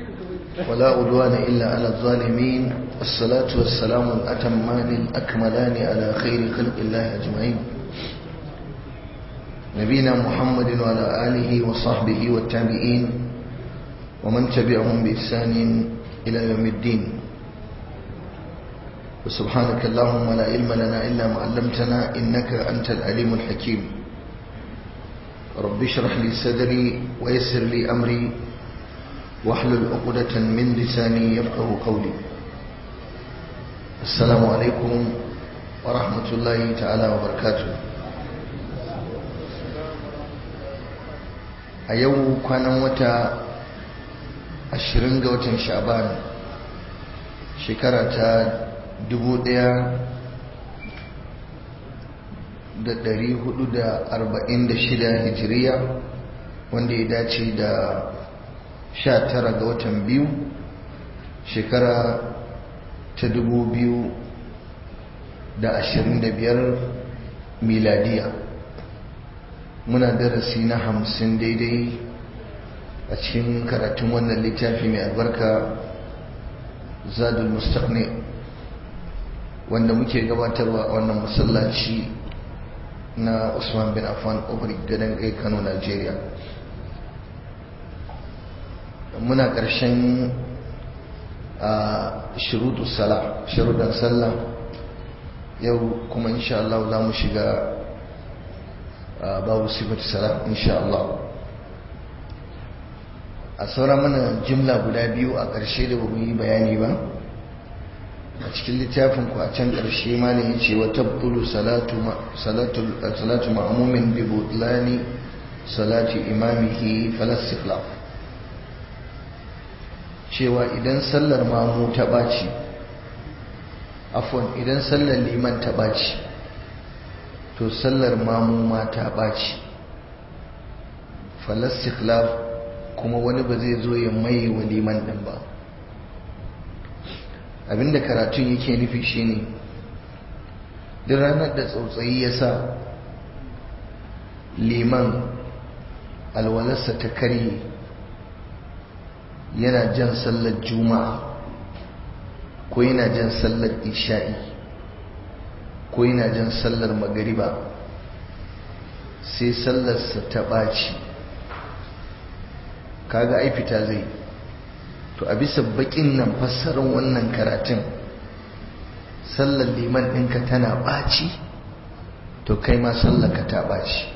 ولا عدوان إلا على الظالمين الصلاة والسلام الأتمان الأكملان على خير خلق الله أجمعين نبينا محمد وعلى آله وصحبه والتابعين ومن تبعهم بإحسان إلى يوم الدين وسبحانك اللهم لا علم لنا إلا ما علمتنا إنك أنت العليم الحكيم رب اشرح لي صدري ويسر لي أمري واحلل عقدة من لساني يفقه قولي السلام عليكم ورحمة الله تعالى وبركاته a yau kwanan wata ashirin ga watan sha'ban shekara ta dubu ɗaya da ɗari hudu da arba'in da shida hijiriya wanda ya dace da sha tara ga watan biyu shekara ta dubu biyu da ashirin da biyar miladiya muna darasi na hamsin daidai a cikin karatun wannan littafi mai albarka zadul mustaqni wanda muke gabatarwa a wannan masallaci na usman bin affan obrik gadon kai kano nigeria muna ƙarshen a shirutu sala shirudan sallah yau kuma insha Allah za mu shiga babu sifatu sala insha Allah a saura mana jimla guda biyu a ƙarshe da ba mu yi bayani ba a cikin littafin ku a can ƙarshe ma ne ya ce wa tabtulu salatu ma'amumin bi butlani salati imamihi falasifla cewa idan sallar mamu ta ɓaci afon idan sallar liman ta ɓaci to sallar mamu ma ta ɓaci falasifla kuma wani ba zai zo ya mai wa liman ɗin ba abinda karatun yake nufi shine duk ranar da tsautsayi ya sa liman alwalarsa ta karye yana jan sallar juma'a ko yana jan sallar isha'i ko yana jan sallar magariba sai sallarsa ta ɓaci kaga ai fita zai to a bisa bakin nan fassarar wannan karatun sallar liman ɗinka tana ɓaci to kai ma sallarka ta ɓaci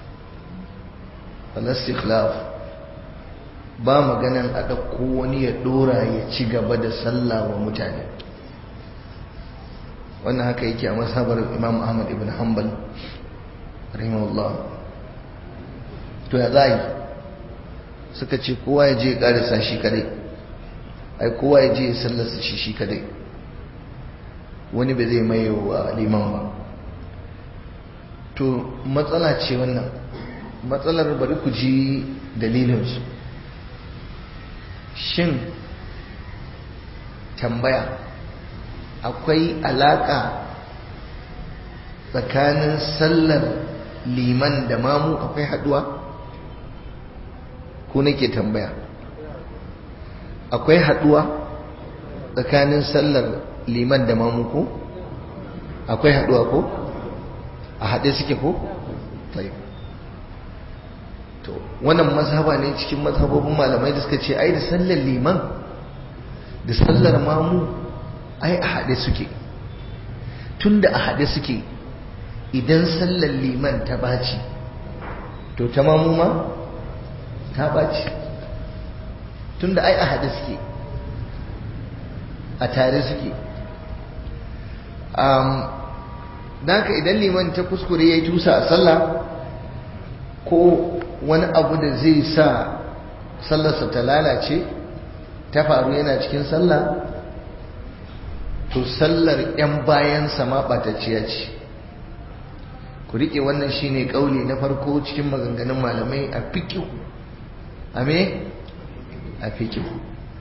falastikhlaf ba maganan a ɗauko wani ya ɗora ya ci gaba da sallah wa mutane wannan haka yake a masabar imam ahmad ibn hanbal rahimahullah to ya za yi suka ce kowa ya je ya ƙarisa shi kadai ai kowa ya je ya sallarsa shi shi kadai wani ba zai maye wa liman ba to matsala ce wannan matsalar bari ku ji dalilinsu shin tambaya akwai alaka tsakanin sallar liman da mamu akwai haduwa ko nake tambaya akwai haduwa tsakanin sallar liman da mamu ko akwai haduwa ko a haɗe suke ko to wannan mazhaba ne cikin mazhabobin malamai da suka ce ai da sallar liman da sallar mamu ai a haɗe suke tunda a haɗe suke idan sallar liman ta ɓaci to ta mamu ma ta ɓaci tunda ai a haɗe suke a tare suke da haka idan liman ta kuskure ya yi tusa a sallah ko wani abu da zai sa sallarsa ta lalace ta faru yana cikin sallah to sallar 'yan bayansa ma ɓatacciya ce ku riƙe wannan shine ƙauli na farko cikin maganganun malamai a fikihu a me a fikihu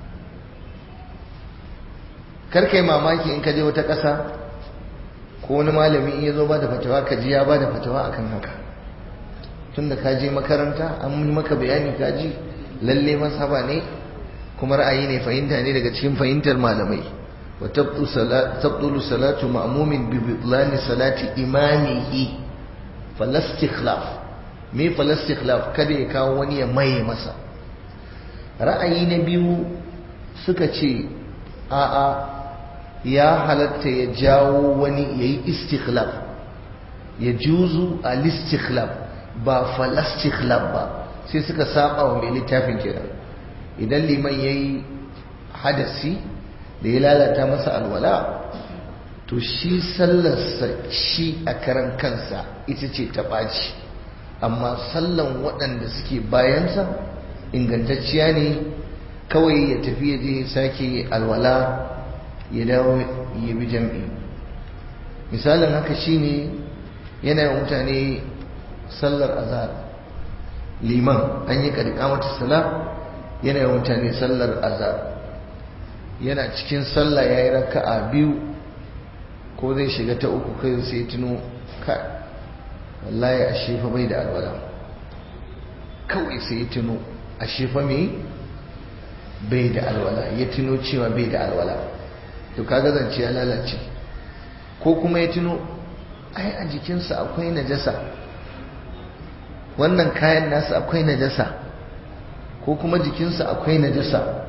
karkai mamaki in ka je wata ƙasa ko wani malami in ya zo ba da fatawa ka ji ya ba da fatawa akan haka tun da ka je makaranta an yi maka bayani ka ji lalle masaba ne kuma ra'ayi ne fahimta ne daga cikin fahimtar malamai wa tabtulu salatu ma'mumin bi bitlani salati imamihi falastikhlaf me falastikhlaf kada ya kawo wani ya maye masa ra'ayi na biyu suka ce a'a ya halatta ya jawo wani yayi istikhlaf ya juzu al-istikhlaf ba falastikhlaf ba sai suka saba wa mai littafin kenan idan liman yayi hadasi da ya lalata masa alwala to shi sallarsa shi a karan kansa ita ce ta ɓaci amma sallan waɗanda suke bayansa ingantacciya ne kawai ya tafi ya je sake alwala ya dawo ya bi jam'i misalin haka shine yana yi mutane sallar azhar liman an yi mata sala yana yi mutane sallar azhar yana cikin sallah ya yi raka'a biyu ko zai shiga ta uku kai sai tuno ka wallahi a shefa bai da alwala kawai sai tuno a shefa mai bai da alwala ya tuno cewa bai da alwala to kaga zance ya lalace ko kuma ya tuno ai a jikinsa akwai najasa wannan kayan nasa akwai najasa ko kuma jikinsa akwai najasa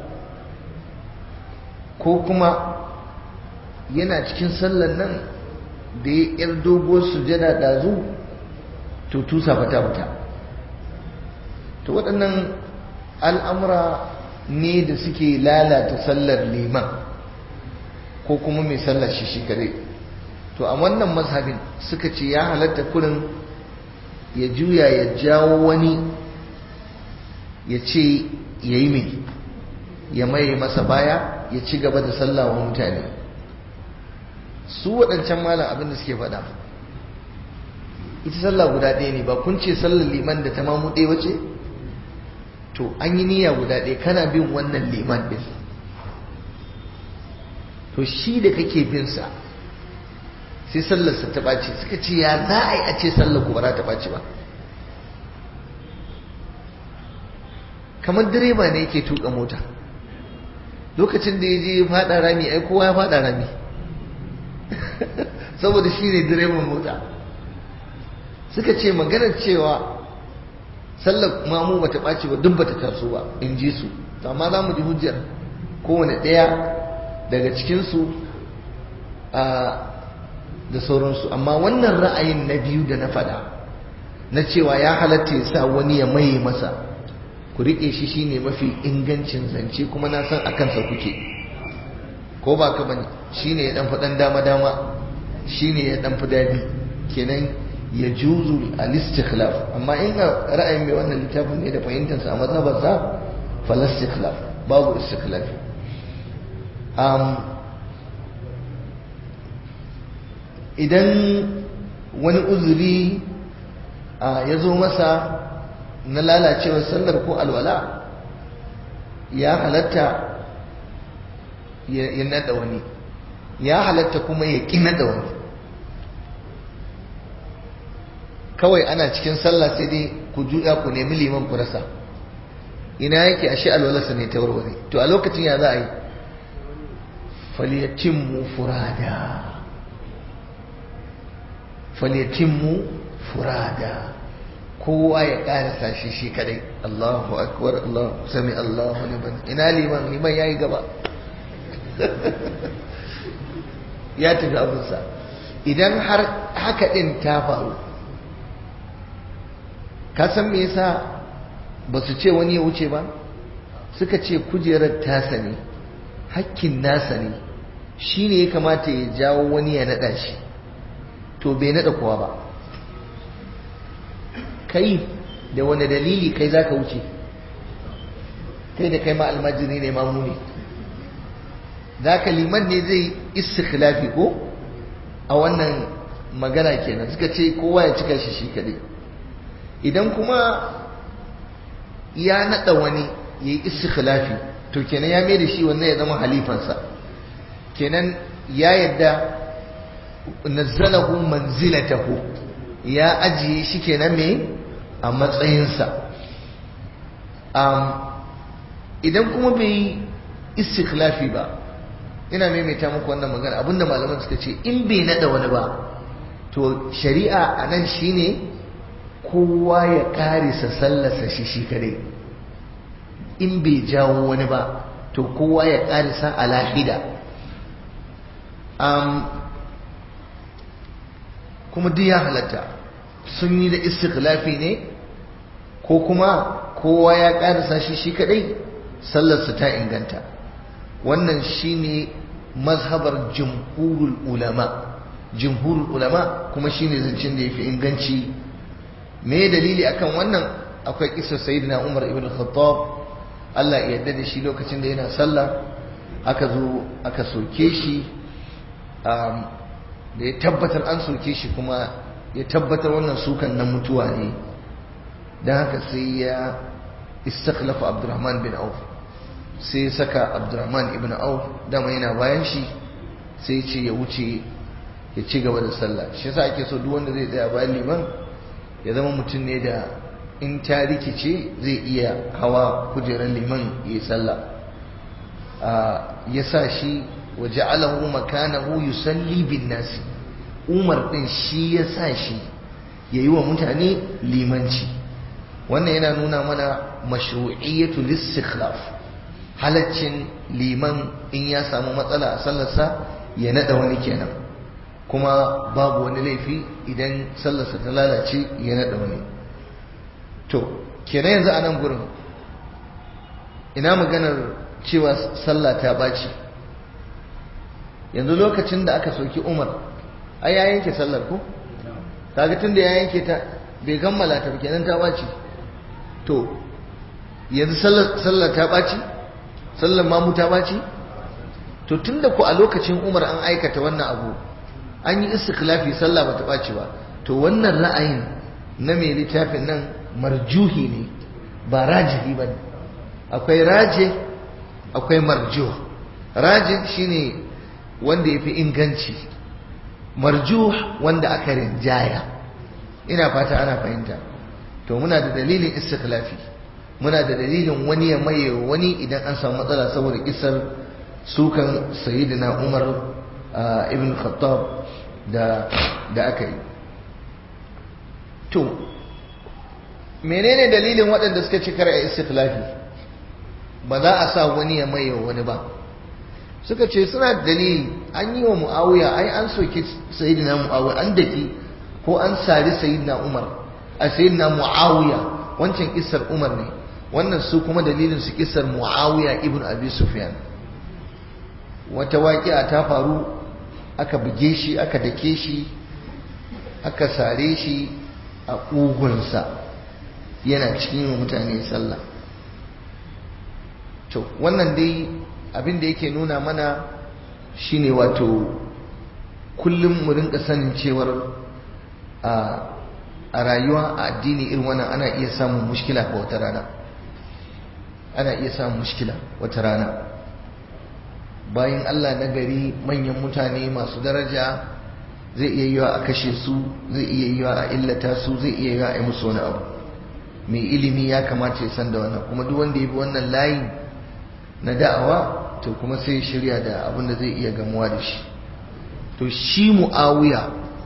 ko kuma yana cikin sallan nan da ya yar doguwar sujada ɗazu to tusa fata fita to waɗannan al'amura ne da suke lalata sallar liman ko kuma mai sallar shi shi kare to a wannan mazhabin suka ce ya halatta kurin ya juya ya jawo wani ya ce ya yi mai ya maye masa baya ya ci gaba da sallah wa mutane su waɗancan malam abin da suke faɗa ita sallah guda ɗaya ne ba kun ce sallar liman da ta mamu ɗaya wace to an yi niyya guda ɗaya kana bin wannan liman ɗin to shi da kake bin sa sai sallarsa ta ɓaci suka ce ya za a yi a ce sallar ku ba za ta ɓaci ba kamar direba ne yake tuka mota lokacin da ya je faɗa rami ai kowa ya faɗa rami saboda shi ne direban mota suka ce maganar cewa sallar mamu bata ɓaci ba duk bata taso ba in ji su amma za mu ji hujjar kowane ɗaya daga cikinsu da sauransu amma wannan ra'ayin na biyu da na faɗa na cewa ya halatta ya sa wani ya maye masa ku riƙe shi shine mafi ingancin zance kuma na san a kansa kuke ko ba ka bane shine ya dan faɗan dama dama shine ya dan fi daɗi kenan ya juzu al-istikhlaf amma in ga ra'ayin mai wannan littafin ne da fahimtarsa a mazhabarsa fal istikhlaf babu istikhlaf um, idan wani uzuri ya zo masa na lalacewar sallar ko alwala ya halatta ya nada wani ya halatta kuma ya ƙi nada wani kawai ana cikin sallah sai dai ku juya ku nemi liman ku rasa ina yake ashe alwalarsa ne ta warware to a lokacin ya za a yi falyatimmu furada falyatimmu furada kowa ya karasa shi shi kadai Allahu akbar Allah sami Allahu liman ina liman liman yayi gaba ya tafi abinsa idan har haka din ta faru ka san me yasa ba su ce wani ya wuce ba suka ce kujerar tasa ne hakkin nasa ne shi ne ya kamata ya jawo wani ya naɗa shi to bai naɗa kowa ba kai da wani dalili kai za ka wuce kai da kai ma almajiri ne mamu ne za ka liman ne zai istikhlafi ko a wannan magana kenan suka ce kowa ya cika shi shi kadai idan kuma ya naɗa wani ya yi istikhlafi to kenan ya mai da shi wannan ya zama halifansa kenan ya yadda nazzalahu manzilatahu ya ajiye shi kenan me a matsayinsa um, idan kuma bai yi istikhlafi ba ina maimaita muku wannan magana abinda malaman suka ce in bai nada wani ba to shari'a a nan shine kowa ya karisa sallarsa shi shi kadai in bai jawo wani ba to kowa ya karisa a lahida kuma duk ya halatta sun yi da istikhlafi ne ko kuma kowa ya karisa shi shi kadai sallarsa ta inganta wannan shine mazhabar jumhurul ulama jumhurul ulama kuma shine zancen da yafi inganci me dalili akan wannan akwai kisa sayyidina Umar ibn Khattab Allah ya yarda da shi lokacin da yana sallah aka zo aka soke shi da ya tabbatar an soke shi kuma ya tabbatar wannan sukan na mutuwa ne don haka sai ya istakhlafa Abdurrahman bin Auf sai saka Abdurrahman ibn Auf dama yana bayan shi sai ce ya wuce ya ci gaba da sallah shi yasa ake so duk wanda zai tsaya bayan liman ya zama mutum ne da in ta rikice zai iya hawa kujerar liman ya sallah ya sa shi wa ja'alahu makanahu yusalli bin nasi umar din shi ya sa shi yayi wa mutane limanci wannan yana nuna mana mashru'iyyatu listikhlaf halaccin liman in ya samu matsala a sallarsa ya nada wani kenan kuma babu wani laifi idan sallarsa ta lalace ya naɗa wani to kenan yanzu a nan gurin ina maganar cewa sallah ta ɓaci yanzu lokacin da aka soki umar ai ya yanke sallar ko kaga tun da ya yanke ta bai kammala ta kenan ta ɓaci to yanzu sallar ta ɓaci sallar mamu ta ɓaci to tun da ku a lokacin umar an aikata wannan abu an yi istikhlafi sallah bata ɓaci ba to wannan ra'ayin na mai littafin nan marjuhi ne ba rajihi ba ne akwai raje akwai marjuh rajin shine wanda ya fi inganci marjuh wanda aka rinjaya ina fata ana fahimta to muna da dalilin istikhlafi muna da dalilin wani ya maye wani idan an samu matsala saboda kisar sukan sayyidina umar ibn khattab da da aka yi to menene dalilin waɗanda suka ci kara istikhlafi ba za a sa wani ya maye wani ba suka ce suna da dalili an yi wa mu'awiya ai an soke sayyidina mu'awiya an daki ko an sari sayyidina umar a sayyidina mu'awiya wancan kissar umar ne wannan su kuma dalilin su kissar mu'awiya ibn abi sufyan wata waƙi'a ta faru aka buge shi aka dake shi aka sare shi a ƙugunsa yana cikin yi mutane sallah to wannan dai abin da yake nuna mana shine wato kullum mu rinka sanin cewar a rayuwa a addini irin wannan ana iya samun mushkila ga wata rana ana iya samun mushkila wata rana bayan Allah na gari manyan mutane masu daraja zai iya yiwa a kashe su zai iya yiwa a illata su zai iya yiwa a yi musu wani abu mai ilimi ya kamata ya san da wannan kuma duk wanda ya bi wannan layin na da'awa to kuma sai ya shirya da abin da zai iya gamuwa da shi to shi mu'awiya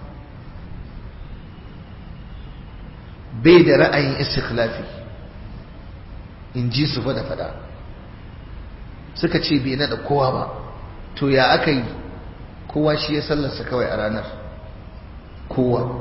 bai da ra'ayin istikhlafi in ji su fada fada suka ce bai nada kowa ba to ya aka yi kowa shi ya sallarsa kawai a ranar kowa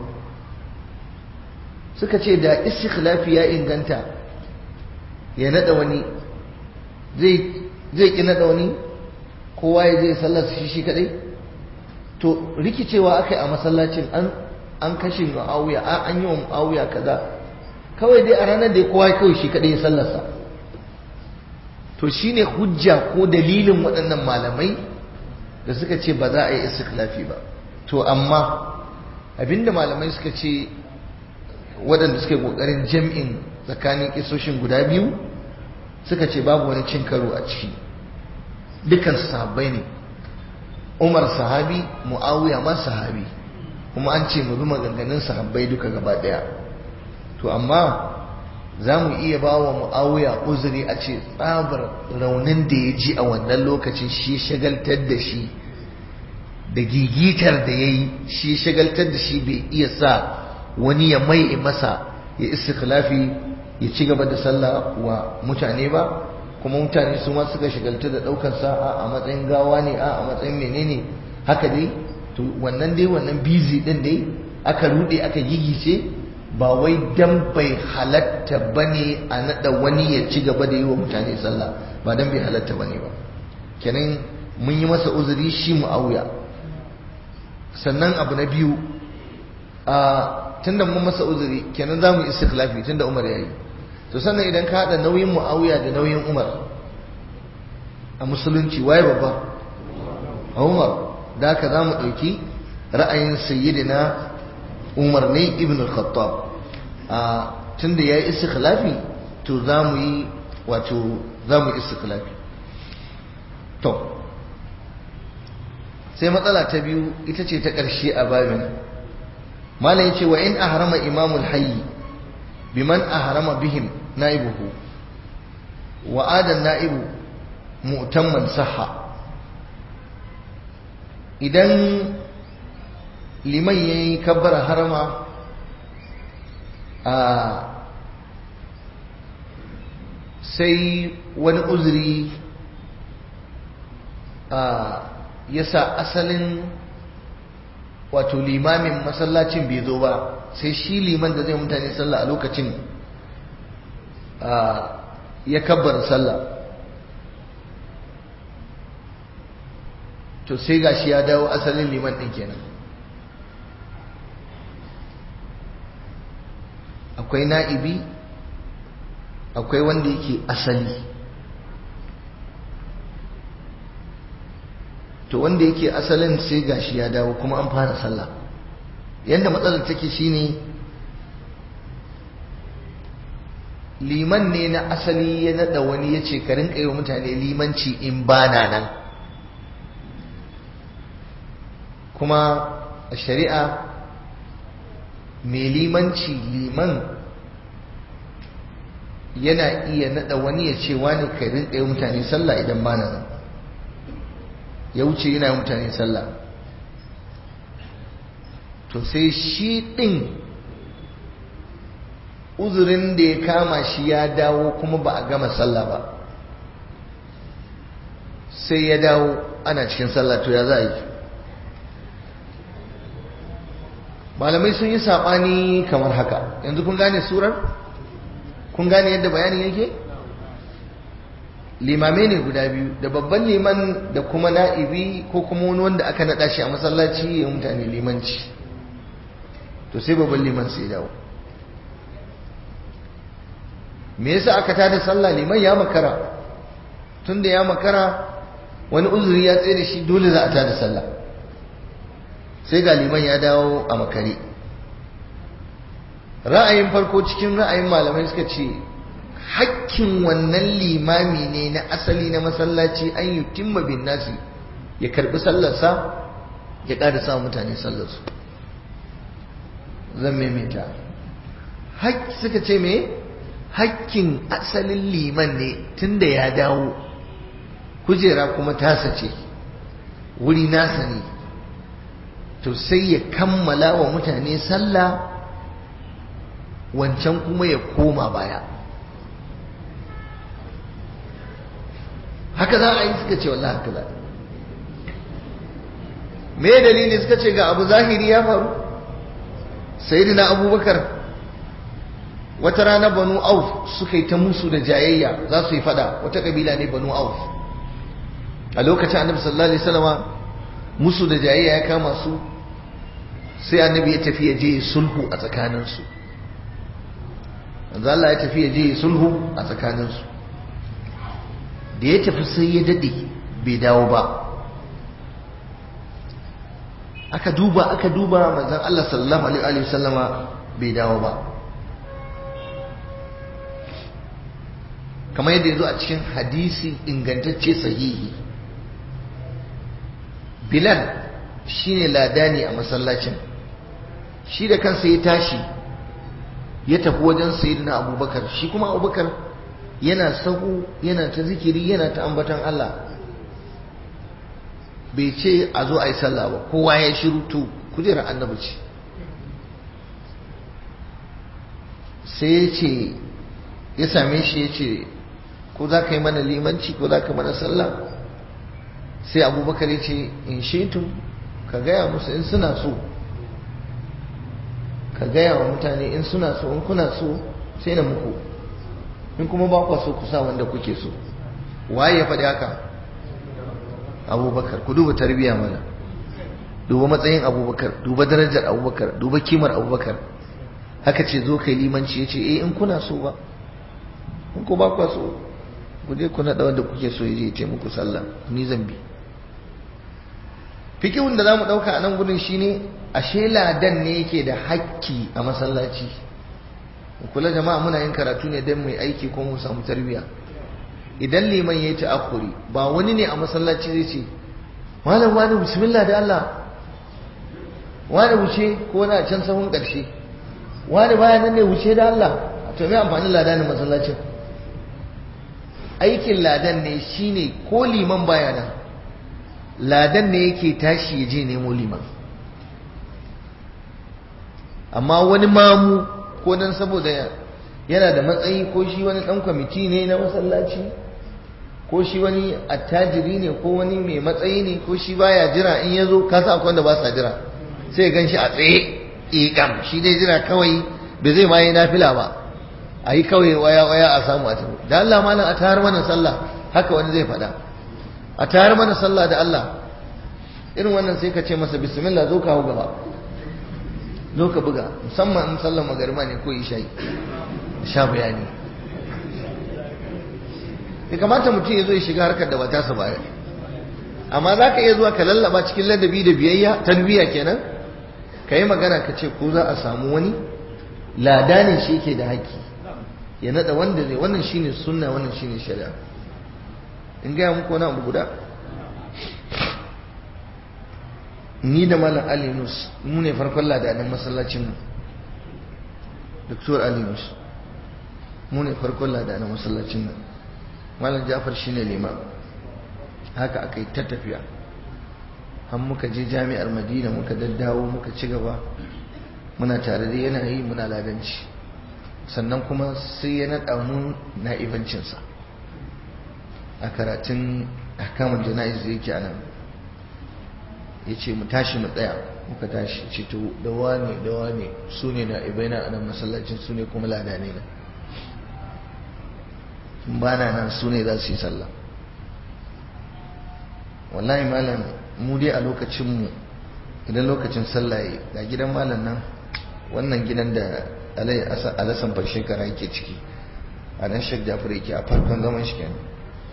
suka ce da istikhlafi ya inganta ya nada wani zai ki nada wani kowa ya je sallarsa shi shi kadai to rikicewa aka yi a masallacin an kashe mu'awiya an yi wa mu'awiya kaza kawai dai a ranar da kowa kawai shi kadai ya sallarsa to shine hujja ko dalilin waɗannan malamai da suka ce ba za a yi istikhlafi ba to amma abinda malamai suka ce waɗanda suka yi ƙoƙarin jam'in tsakanin kisoshin guda biyu suka ce babu wani cin karo a ciki dukan sahabbai ne umar sahabi mu'awiya ma sahabi kuma an ce mu bi maganganun sahabbai duka gaba ɗaya to amma za mu iya ba wa mu'awiya uzuri a ce tsabar raunin da ya ji a wannan lokacin shi shagaltar da shi da gigitar da ya yi shi shagaltar da shi bai iya sa wani ya mai masa ya istikhlafi ya ci gaba da sallah wa mutane ba kuma mutane su ma suka shagaltu da ɗaukar sa'a a matsayin gawa ne a a matsayin menene haka dai to wannan dai wannan busy din dai aka rude aka gigice ba wai dan bai halatta bane a nada wani ya ci gaba da yi wa mutane sallah ba dan bai halatta bane ba kenan mun yi masa uzuri shi mu'awiya sannan abu na biyu a tunda mun masa uzuri kenan zamu istikhlafi tunda Umar yayi to sannan idan ka hada nauyin mu'awiya da nauyin Umar a musulunci waye babba Umar da haka zamu dauki ra'ayin sayyidina Umar ne ibn al-Khattab a tunda yayi istikhlafi to zamu yi wato zamu istikhlafi to sai matsala ta biyu ita ce ta ƙarshe a babin malam yace wa in ahrama imamul hayy biman ahrama bihim naibuhu wa adan naibu mu'tamman sahha idan liman yayi kabbara harama a sai wani uzuri a yasa asalin wato limamin masallacin bai zo ba sai shi liman da zai mutane sallah a lokacin ya kabbar sallah to sai gashi ya dawo asalin liman ɗin kenan akwai na'ibi akwai wanda yake asali to wanda yake asalin sai gashi ya dawo kuma an fara sallah yadda matsalar take shine liman ne na asali ya nada wani ya ce karin kai wa mutane limanci in bana nan kuma a shari'a mai limanci liman yana iya nada wani ya ce wani karin kai mutane sallah idan bana nan ya wuce yana mutane sallah to sai shi ɗin uzurin da ya kama shi ya dawo kuma ba a gama sallah ba sai ya dawo ana cikin sallah to ya za a yi malamai sun yi saɓani kamar haka yanzu kun gane surar kun gane yadda bayanin yake? limamai ne guda biyu da babban liman da kuma na'ibi ko kuma wani wanda aka naɗa shi a masallaci ya mutane limanci to sai babban liman sai dawo me yasa aka tada sallah liman ya makara tunda ya makara wani uzuri ya tsaye da shi dole za a tada sallah sai ga liman ya dawo a makare ra'ayin farko cikin ra'ayin malamai suka ce hakkin wannan limami ne na asali na masallaci an yi timma bin nasi ya karbi sallarsa ya ƙara sa mutane sallarsu zan maimaita suka ce me hakkin asalin liman ne tunda ya dawo kujera kuma tasa ce wuri nasa ne to sai ya kammala wa mutane sallah wancan kuma ya koma baya haka za a yi suka ce wallahi haka za me dalili suka ce ga abu zahiri ya faru sayyidina abubakar wata rana banu auf suka yi ta musu da jayayya za su yi fada wata kabila ne banu auf a lokacin annabi sallallahu alaihi wasallama musu da jayayya ya kama su sai annabi ya tafi ya je sulhu a tsakaninsu manzo Allah ya tafi ya je sulhu a tsakaninsu da ya tafi sai ya dade bai dawo ba aka duba aka duba manzon Allah sallallahu alaihi wasallama bai dawo ba kamar yadda ya zo a cikin hadisi ingantacce sahihi bilal shine ladani a masallacin shi da kansa ya tashi ya tafi wajen sayyidina abubakar shi kuma abubakar yana sahu yana ta zikiri yana ta ambatan Allah bai ce a zo a yi sallah ba kowa ya shiru to kujerar annabi ce sai ya ce ya same shi ya ce ko za ka yi mana limanci ko za ka mana sallah sai abubakar ya ce in shetu ka gaya musu in suna so ka gaya wa mutane in suna so in kuna so sai na muku in kuma ba kwa so ku sa wanda kuke so waye ya faɗi haka abubakar ku duba tarbiyya mana duba matsayin abubakar duba darajar abubakar duba kimar abubakar haka ce zo kai limanci ya ce eh in kuna so ba in ku ba kwa so ku je ku naɗa wanda kuke so ya je ce muku sallah ni zan bi fikihun da za mu ɗauka a nan gudun shine ashe ladan ne yake da hakki a masallaci kula jama'a muna yin karatu ne don mai aiki ko mu samu tarbiyya idan liman ya yi ta'akuri ba wani ne a masallaci zai ce malam wani bismillah da Allah wani wuce ko na can sahun ƙarshe wani baya nan ne wuce da Allah to me amfanin ladanin masallacin aikin ladan ne shine ko liman baya nan ladan ne yake tashi ya je nemo liman amma wani mamu ko dan saboda yana da matsayi ko shi wani dan kwamiti ne na masallaci ko shi wani attajiri ne ko wani mai matsayi ne ko shi baya jira in ya zo kasa akwai wanda ba sa jira sai gan shi a tsaye ikam shi dai jira kawai bai zai ma yi nafila ba a yi kawai waya waya a samu a tafi da Allah malam a tayar mana sallah haka wani zai faɗa a tayar mana sallah da Allah irin wannan sai ka ce masa bismillah zo kawo gaba zo ka buga musamman in sallar magarima ne ko isha'i sha bayani ya kamata mutum ya zo ya shiga harkar da ba tasa baya amma za ka iya zuwa ka lallaba cikin ladabi da biyayya tarbiyya kenan ka yi magana ka ce ko za a samu wani ladanin shi ke da haƙƙi ya naɗa wanda ne wannan shine sunna wannan shine shari'a in gaya muku wani abu guda ni da malam ali nus mu ne farkon ladanin masallacin mu doktor ali nus mu ne farkon ladanin masallacin nan malam jafar shine liman haka aka yi ta tafiya har muka je jami'ar madina muka daddawo muka ci gaba muna tare da yana yi muna ladanci sannan kuma sai ya naɗa mu na ibancinsa a karatun ahkamul jana'iz da yake a nan ya ce mu tashi mu tsaya muka tashi ce to da wane da wane su ne na ibaina a nan masallacin su ne kuma ladane na ba na nan su ne za su yi sallah wallahi malam mu dai a lokacinmu idan lokacin sallah ya ga gidan malam nan wannan gidan da alasan bar shekara yake ciki a nan shek jafar yake a farkon zaman shi kenan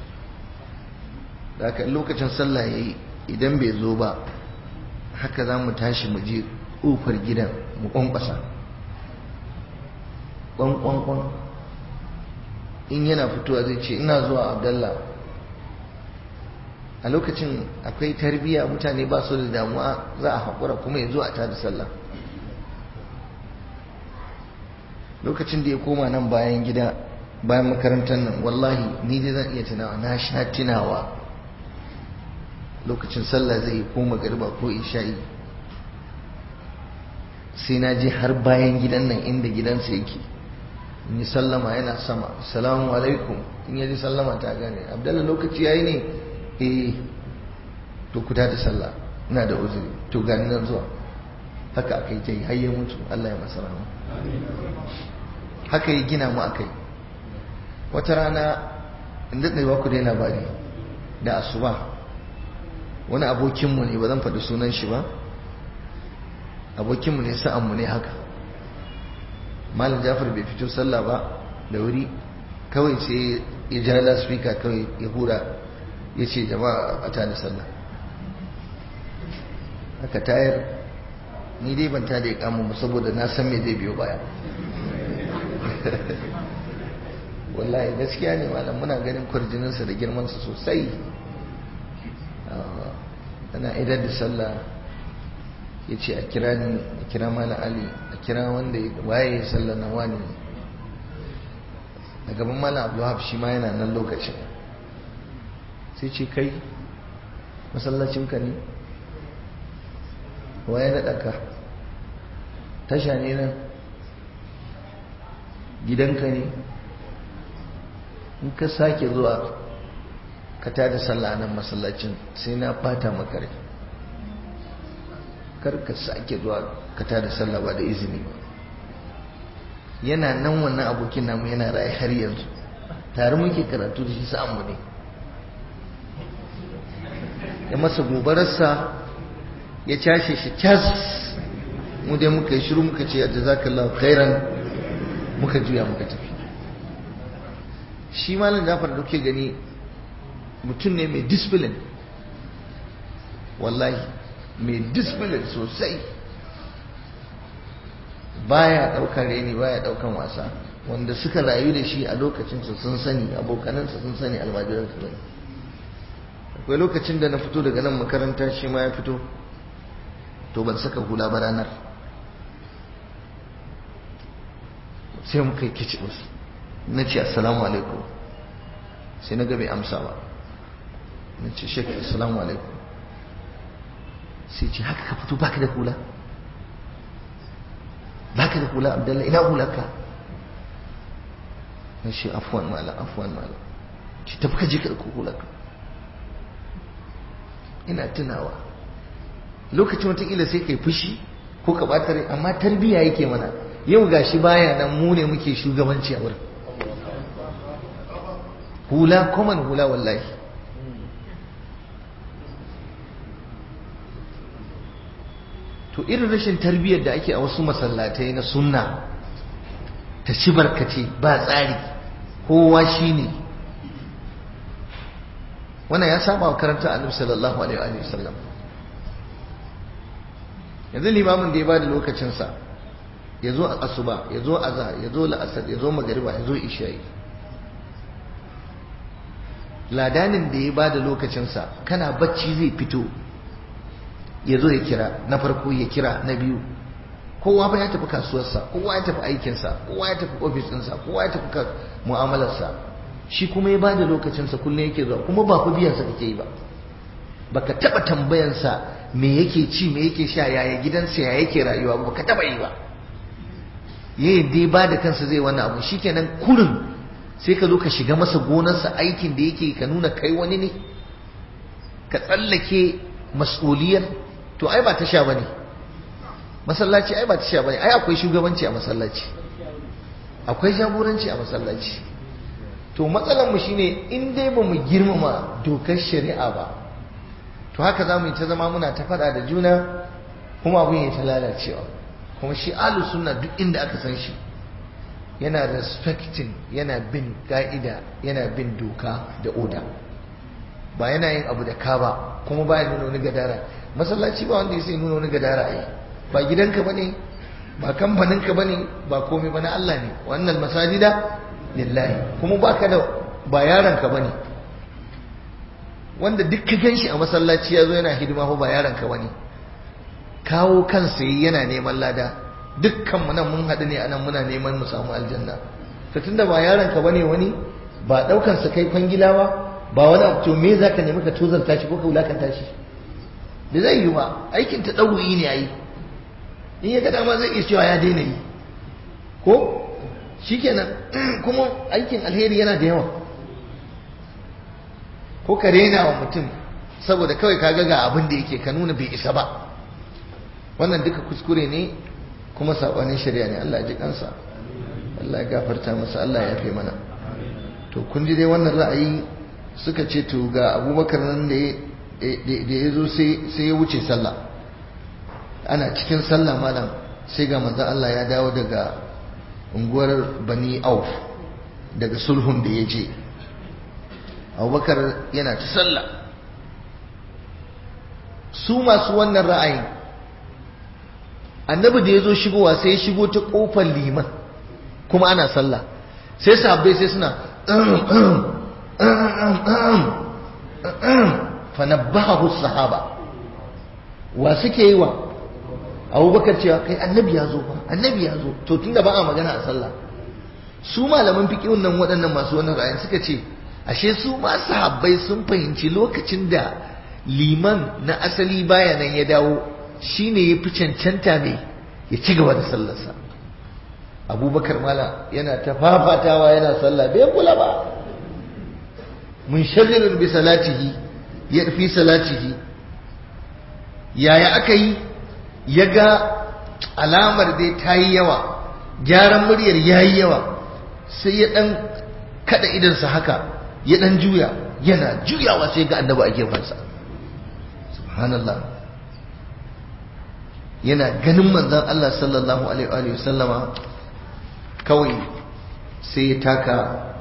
da haka lokacin sallah ya yi idan bai zo ba haka za mu tashi mu je ƙofar gidan mu ƙwanƙwasa ƙwanƙwanƙwan in yana fitowa zai ce ina zuwa abdallah a lokacin akwai tarbiyya mutane ba su da damuwa za a haƙura kuma ya zo a tada sallah lokacin da ya koma nan bayan gida bayan makarantar nan wallahi ni dai zan iya tunawa na sha tunawa lokacin sallah zai yi ko magariba ko isha'i sai na je har bayan gidan nan inda gidansa yake in yi sallama yana sama salamu alaikum in yaji sallama ta gane abdallah lokaci yayi ne eh to ku da sallah ina da uzuri to gani nan zuwa haka aka yi ta yi har ya mutu Allah ya masa rahama haka yi gina mu akai wata rana in daɗe ba ku dai labari da asuba wani abokinmu ne ba zan faɗi sunan shi ba abokinmu ne sa'anmu ne haka malam jafar bai fito sallah ba da wuri kawai sai ya ja laspika kawai ya hura ya ce jama'a a tada sallah haka tayar ni dai ban tada ya kama mu saboda na san me zai biyo baya wallahi gaskiya ne malam muna ganin kwarjininsa da girmansa sosai ana idar da sallah ya ce a kira ni a kira mala ali a kira wanda waye ya sallar na wani ne a gaban mala abdullahab shi ma yana nan lokacin sai ce kai masallacinka ne waye naɗa ka tasha ne nan gidanka ne in ka sake zuwa ka tada sallah nan masallacin sai na bata maka rai kar ka sake zuwa ka tada sallah ba da izini ba yana nan wannan abokin namu yana raye har yanzu tare muke karatu da shi sa'anmu ne ya masa gobararsa ya cashe shi cas mu dai muka yi shiru muka ce jazakallahu khairan muka juya muka tafi shi malam Jafar da kuke gani mutum ne mai discipline wallahi mai discipline sosai baya daukar reni baya daukan wasa wanda suka rayu da shi a lokacinsa sun sani abokanansa sun sani almajiransa sani akwai lokacin da na fito daga nan makaranta shi ma ya fito to ban saka hula ba ranar sai muka yi kici musu na ce assalamu alaikum sai na gabe amsa ba na ce shek assalamu alaikum sai ce haka ka fito baka da hula baka da hula abdullahi ina hularka na ce afuwan mala afuwan mala ce tafi ka je ka ɗauko hularka ina tunawa lokacin watakila sai kai fushi ko ka ɓata rai amma tarbiyya yake mana yau gashi baya nan mu ne muke shugabanci a wurin hula common hula wallahi to irin rashin tarbiyyar da ake a wasu masallatai na sunna ta ci barkace ba tsari kowa shine wannan ya saba wa karanta annabi sallallahu alaihi wa sallam yanzu limamin da ya bada lokacinsa ya zo a asuba ya zo azhar ya zo la'asar ya zo magariba ya zo isha'i ladanin da ya bada lokacinsa kana bacci zai fito ya zo ya kira na farko ya kira na biyu kowa ba ya tafi kasuwarsa kowa ya tafi aikinsa kowa ya tafi ofis ɗinsa kowa ya tafi mu'amalarsa shi kuma ya bada lokacinsa kullum yake zuwa kuma ba ku biyansa kake yi ba baka taba tambayansa me yake ci me yake sha yaya gidansa ya yake rayuwa ba baka taba yi ba yayin dai ba da kansa zai wannan abu shikenan kurin sai ka zo ka shiga masa gonarsa aikin da yake ka nuna kai wani ne ka tsallake mas'uliyar to ai ba ta sha bane masallaci ai ba ta sha bane ai akwai shugabanci a masallaci akwai jagoranci a masallaci to matsalar mu shine in dai ba mu girmama dokar shari'a ba to haka za mu yi ta zama muna ta faɗa da juna kuma abin ya ta lalacewa kuma shi alu sunna duk inda aka san shi yana respecting yana bin ka'ida yana bin doka da oda ba yana yin abu da ka ba kuma ba ya nuna wani gadara masallaci ba wanda ya sai nuna wani gadara ai ba gidanka bane ba kamfaninka bane ba komai bane Allah ne wannan masajida lillahi kuma baka da ba yaranka bane wanda duk ka ganshi a masallaci yazo yana hidima ko ba yaranka bane kawo kansa yana neman lada dukkan mu nan mun haɗu ne anan muna neman mu samu aljanna to tunda ba yaranka bane wani ba daukar sa kai kwangila ba ba wani abu to me zaka nemi ka tozarta shi ko ka wulakanta shi da zai yi ba aikin ta ɗauyi ne yayi in ya ga dama zai iya cewa ya daina yi ko shikenan kuma aikin alheri yana da yawa ko ka rena wa mutum saboda kawai ka ga abin da yake ka nuna bai isa ba wannan duka kuskure ne kuma sabanin shari'a ne Allah ya ji kansa Allah ya gafarta masa Allah ya fi mana to kun ji dai wannan ra'ayi suka ce to ga abubakar nan da ya zo sai ya wuce sallah ana cikin sallah malam sai ga manzon Allah ya dawo daga unguwar bani auf daga sulhun da ya je abubakar yana ta sallah su masu wannan ra'ayin annabi da ya zo shigowa sai ya shigo ta kofar liman kuma ana sallah sai sabbai sai suna fanabbahu sahaba wa suke yi wa abubakar cewa kai annabi ya zo ba annabi ya zo to tunda ba a magana a sallah su malaman fiqhun nan waɗannan masu wannan ra'ayin suka ce ashe su ma sahabbai sun fahimci lokacin da liman na asali baya nan ya dawo shine ya fi cancanta ne ya ci gaba da sallarsa abubakar mala yana ta fafatawa yana sallah bai kula ba mun sharririn bi salatihi ya fi salatihi yaya aka yi ya ga alamar dai ta yi yawa gyaran muryar ya yi yawa sai ya ɗan kada idansa haka ya ɗan juya yana juyawa sai ga annaba a gefensa subhanallah yana ganin manzan Allah sallallahu alaihi wasallama kawai sai ya taka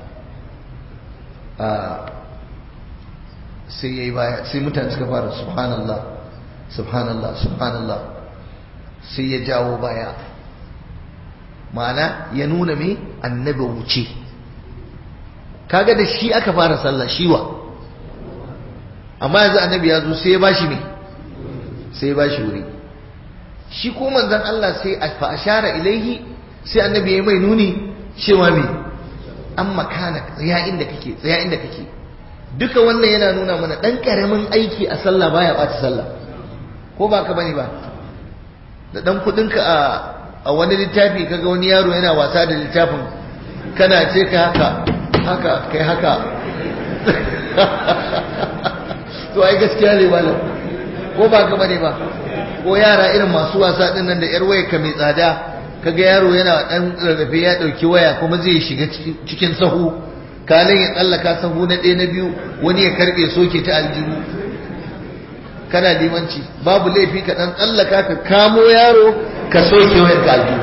sai ya yi baya sai mutane suka fara subhanallah subhanallah subhanallah sai ya jawo baya ma'ana ya nuna me annabi wuce kaga da shi aka fara sallah shiwa amma yanzu annabi ya zo sai ya bashi me sai ya bashi wuri shi ko manzon Allah sai fa ashara ilaihi sai annabi ya mai nuni cewa me an makana tsaya inda kake tsaya inda kake duka wannan yana nuna mana dan karamin aiki a sallah baya ɓata sallah ko ba ka bane ba da dan kudinka a a wani littafi kaga wani yaro yana wasa da littafin kana ce ka haka haka kai haka to ai gaskiya ne malam ko ba ka bane ba ko yara irin masu wasa din nan da yar waya ka mai tsada kaga yaro yana dan rarrafe ya dauki waya kuma zai shiga cikin sahu kalin ya tsallaka sahu na ɗaya na biyu wani ya karbe soke ta aljihu kana limanci babu laifi ka dan tsallaka ka kamo yaro ka soke wayar ka aljihu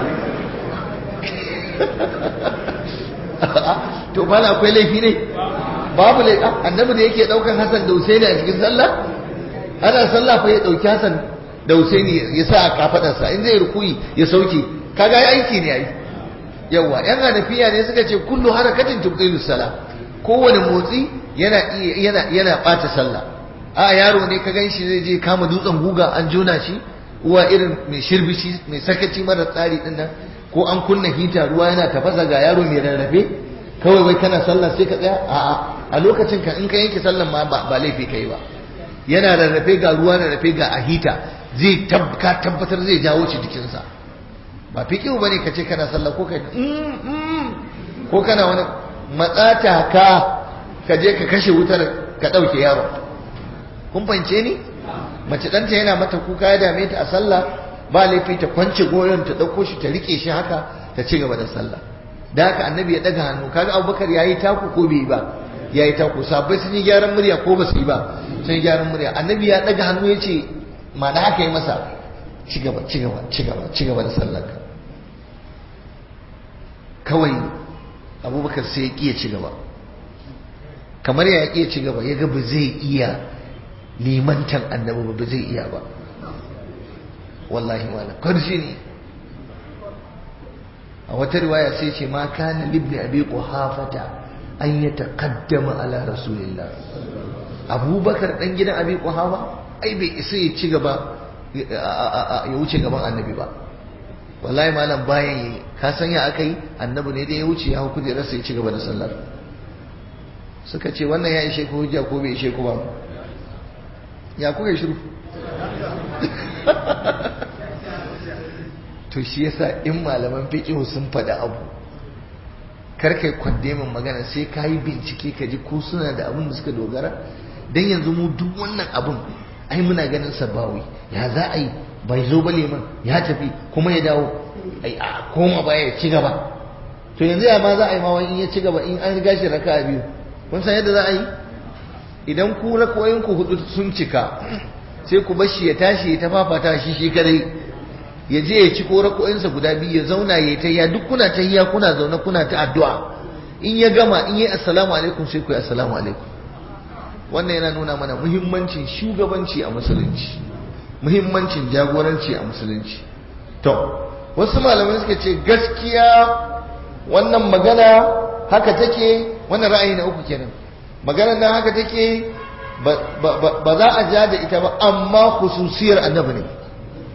to bala akwai laifi ne babu laifi annabi da yake daukan Hassan da Husaini a cikin sallah ana sallah fa ya dauki Hassan da Husaini ya sa a kafadarsa in zai rukuyi ya sauke kaga ya aiki ne yayi yawa yan hanafiya ne suka ce kullu harakatin tubtilu salah kowane motsi yana yana yana bata sallah a yaro ne ka ganshi zai je kama dutsen guga an jona shi uwa irin mai shirbici mai sakaci mara tsari din nan ko an kunna hita ruwa yana tafasa ga yaro mai rarrafe kawai wai kana sallah sai ka tsaya a'a a lokacin ka in ka yanke sallan ma ba laifi kai ba yana rarrafe ga ruwa rarrafe ga a hita zai ka tabbatar zai jawo shi jikinsa ba fikihu bane ka ce kana sallah ko kai ko kana wani matsata ka ka je ka kashe wutar ka ɗauke yaro kun fahimce ni mace ɗanta yana mata kuka ya dame ta a sallah ba laifi ta kwance goyon ta ɗauko shi ta rike shi haka ta ci gaba da sallah da haka annabi ya ɗaga hannu kaga abubakar ya yi taku ko bai ba ya yi taku sabbai sun yi gyaran murya ko ba su yi ba sun yi gyaran murya annabi ya ɗaga hannu ya ce ma da haka yi masa ci gaba ci gaba ci gaba ci gaba da sallarka kawai abubakar sai ya ƙiya ci gaba kamar ya ƙiya ci gaba ya ga ba zai iya limantan annabi ba zai iya ba wallahi wala karshe ne a wata riwaya sai ce ma kana libni abi quhafata an ya taqaddama ala rasulillah abubakar dan gidan abi quhafa ai bai isa ya ci gaba ya wuce gaban annabi ba wallahi malam bayan yi ka san ya aka yi annabi ne da ya wuce ya hukunta rasa ya ci gaba da sallar suka ce wannan ya ishe ku hujja ko bai ishe ku ba ya kuka shiru to shi yasa in malaman fiqh sun faɗi abu kar kai kwande min magana sai ka yi bincike ka ji ko suna da abin da suka dogara dan yanzu mu duk wannan abun ai muna ganin sabawi ya za a yi bai zo ba liman ya tafi kuma ya dawo ai a koma baya ya ci gaba to yanzu ya ma za a yi ma wani in ya ci gaba in an riga shi raka'a biyu kun san yadda za a yi idan ku rakoyin ku hudu sun cika sai ku bashi ya tashi ya tafafata shi shi kadai ya je ya ci ko rakoyinsa guda biyu ya zauna ya ta ya duk kuna ta hiya kuna zaune kuna ta addu'a in ya gama in yi assalamu alaikum sai ku yi assalamu alaikum wannan yana nuna mana muhimmancin shugabanci a musulunci muhimmancin jagoranci a musulunci to wasu malamai suka ce gaskiya wannan magana haka take wannan ra'ayi na uku kenan maganar nan haka take ba za a ja da ita ba amma khususiyar annabi ne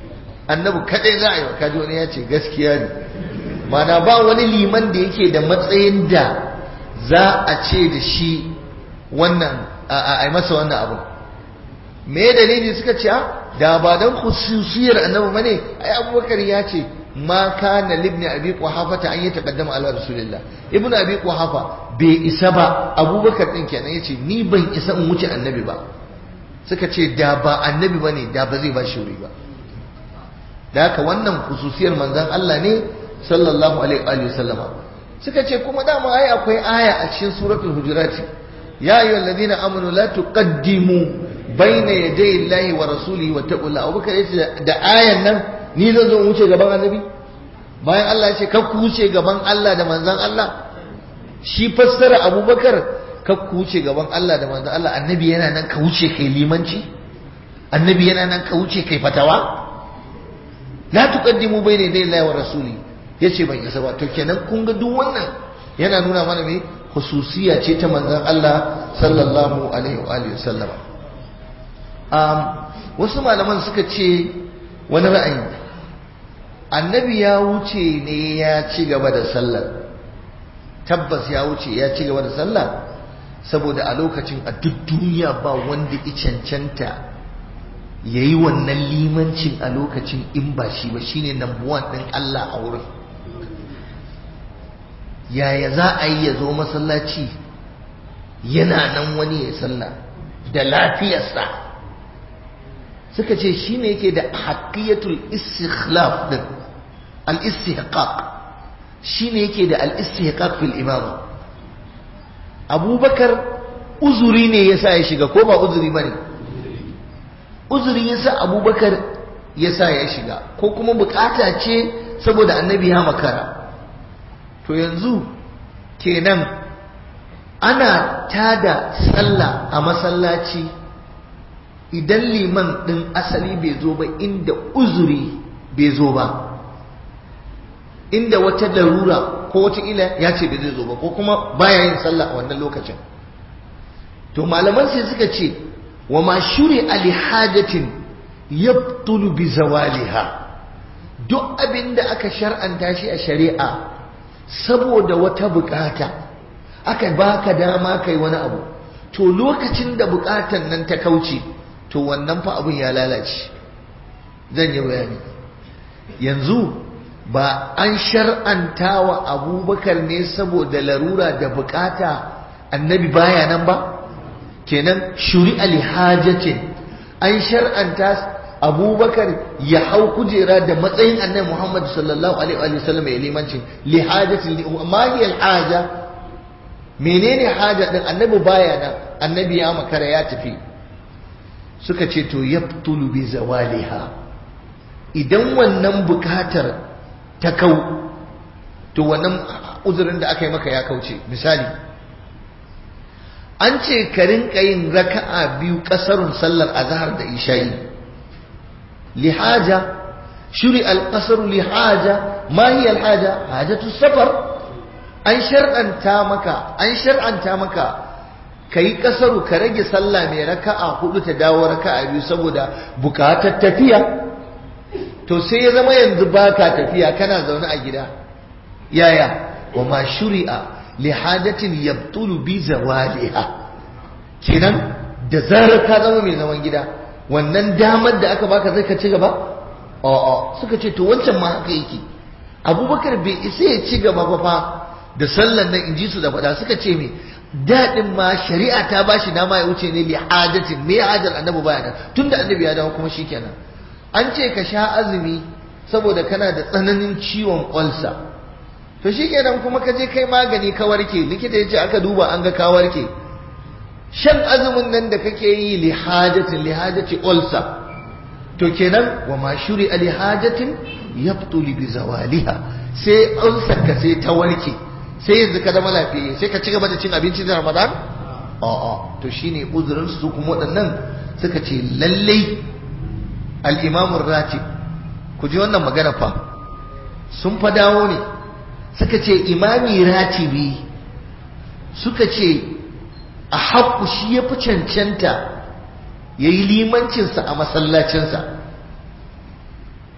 annabi kadai za a yi wa kaji wani ya ce gaskiya ne mana ba wani liman da yake da matsayin da za a ce da shi wannan a masa wannan abu me dalili suka ce da ba dan khususiyar annabi bane ai abubakar ya ce ma kana libni abi quhafa ta an yi taqaddama ala rasulillah ibnu abi quhafa bai isa ba abubakar din kenan yace ni ban isa in wuce annabi ba suka ce da ba annabi bane da ba zai ba shi wuri ba da haka wannan khususiyar manzon Allah ne sallallahu alaihi wa sallama suka ce kuma dama ai akwai aya a cikin suratul hujurat ya ayyuhal ladina amanu la tuqaddimu baina yaday Allahi wa rasulihi wa taqullah abubakar yace da ayan nan ni zan zo wuce gaban annabi bayan Allah ya ce ka ku wuce gaban Allah da manzon Allah shi fassara abubakar ka ku wuce gaban Allah da manzon Allah annabi yana nan ka wuce kai limanci annabi yana nan ka wuce kai fatawa la tuqaddimu bayna yaday Allahi wa rasuli yace ban isa ba to kenan kun ga duk wannan yana nuna mana me khususiya ce ta manzon Allah sallallahu alaihi wa alihi wasallama um wasu malaman suka ce wani ra'ayi annabi ya wuce ne ya ci gaba da sallar tabbas ya wuce ya ci gaba da sallah saboda a lokacin a duk duniya ba wanda ya cancanta ya yi wannan limancin a lokacin in ba shi ba shine number one ɗin Allah a wurin yaya za a yi ya zo masallaci yana nan wani ya sallah da lafiyarsa suka ce shi ne yake da haƙiyatul istikhlaf din al-istihqaq shi ne yake da al-istihqaq fil imama abubakar uzuri ne yasa ya shiga ko ba uzuri bane uzuri yasa abubakar yasa ya shiga ko kuma bukata ce saboda annabi ya makara to yanzu kenan ana tada sallah a masallaci idan liman ɗin asali bai zo ba inda uzuri bai zo ba inda wata larura ko wata ila ya ce bai zai zo ba ko kuma baya yin sallah a wannan lokacin to malaman sai suka ce wa ma shuri ali hajatin yabtulu bi zawaliha duk abin da aka shar'anta shi a shari'a saboda wata bukata aka baka dama kai wani abu to lokacin da bukatan nan ta kauce to wannan fa abun ya lalace zan yi bayani yanzu ba an shar'anta wa abubakar ne saboda larura da bukata annabi baya nan ba kenan shuri alhajatin an shar'anta abubakar ya hau kujera da matsayin annabi muhammad sallallahu alaihi wa sallam ya limanci lihajatin ma hiya alhaja menene haja din annabi baya nan annabi ya makara ya tafi suka ce to yabtulu bi zawaliha idan wannan bukatar ta kau to wannan uzurin da aka yi maka ya kauce misali an ce ka rinka yin raka'a biyu kasarun sallar azhar da isha'i lihaja shuri al-qasr lihaja ma hiya al-haja hajatu safar an shar'anta maka an shar'anta maka kai kasaru ka rage sallah mai raka'a hudu ta dawo raka'a biyu saboda bukatar tafiya to sai ya zama yanzu baka tafiya kana zaune a gida yaya wa ma shuri'a li hadatin yabtulu bi zawaliha kenan da zarar ka zama mai zaman gida wannan damar da aka baka zai ka ci gaba a'a suka ce to wancan ma haka yake abubakar bai isa ya ci gaba ba fa da sallan nan in ji su da faɗa suka ce me daɗin ma shari'a ta ba shi dama ya wuce ne li hadatin me hajar annabi baya nan tunda annabi ya dawo kuma shikenan an ce ka sha azumi saboda kana da tsananin ciwon ƙwalsa to shikenan kuma ka je kai magani ka warke likita ya ce aka duba an ga ka warke shan azumin nan da kake yi li hajatin li hajati ƙwalsa to kenan wa ma shuri ali hajatin yabtuli bi zawaliha sai ulsar ka sai ta warke sai yanzu ka zama lafiya sai ka ci gaba da cin abinci da ramadan a'a to shine uzurin su kuma waɗannan suka ce lallai al-imamu ratib ku ji wannan magana fa sun fa dawo ne suka ce imami ratibi suka ce a haƙu shi ya fi cancanta ya yi limancinsa a masallacinsa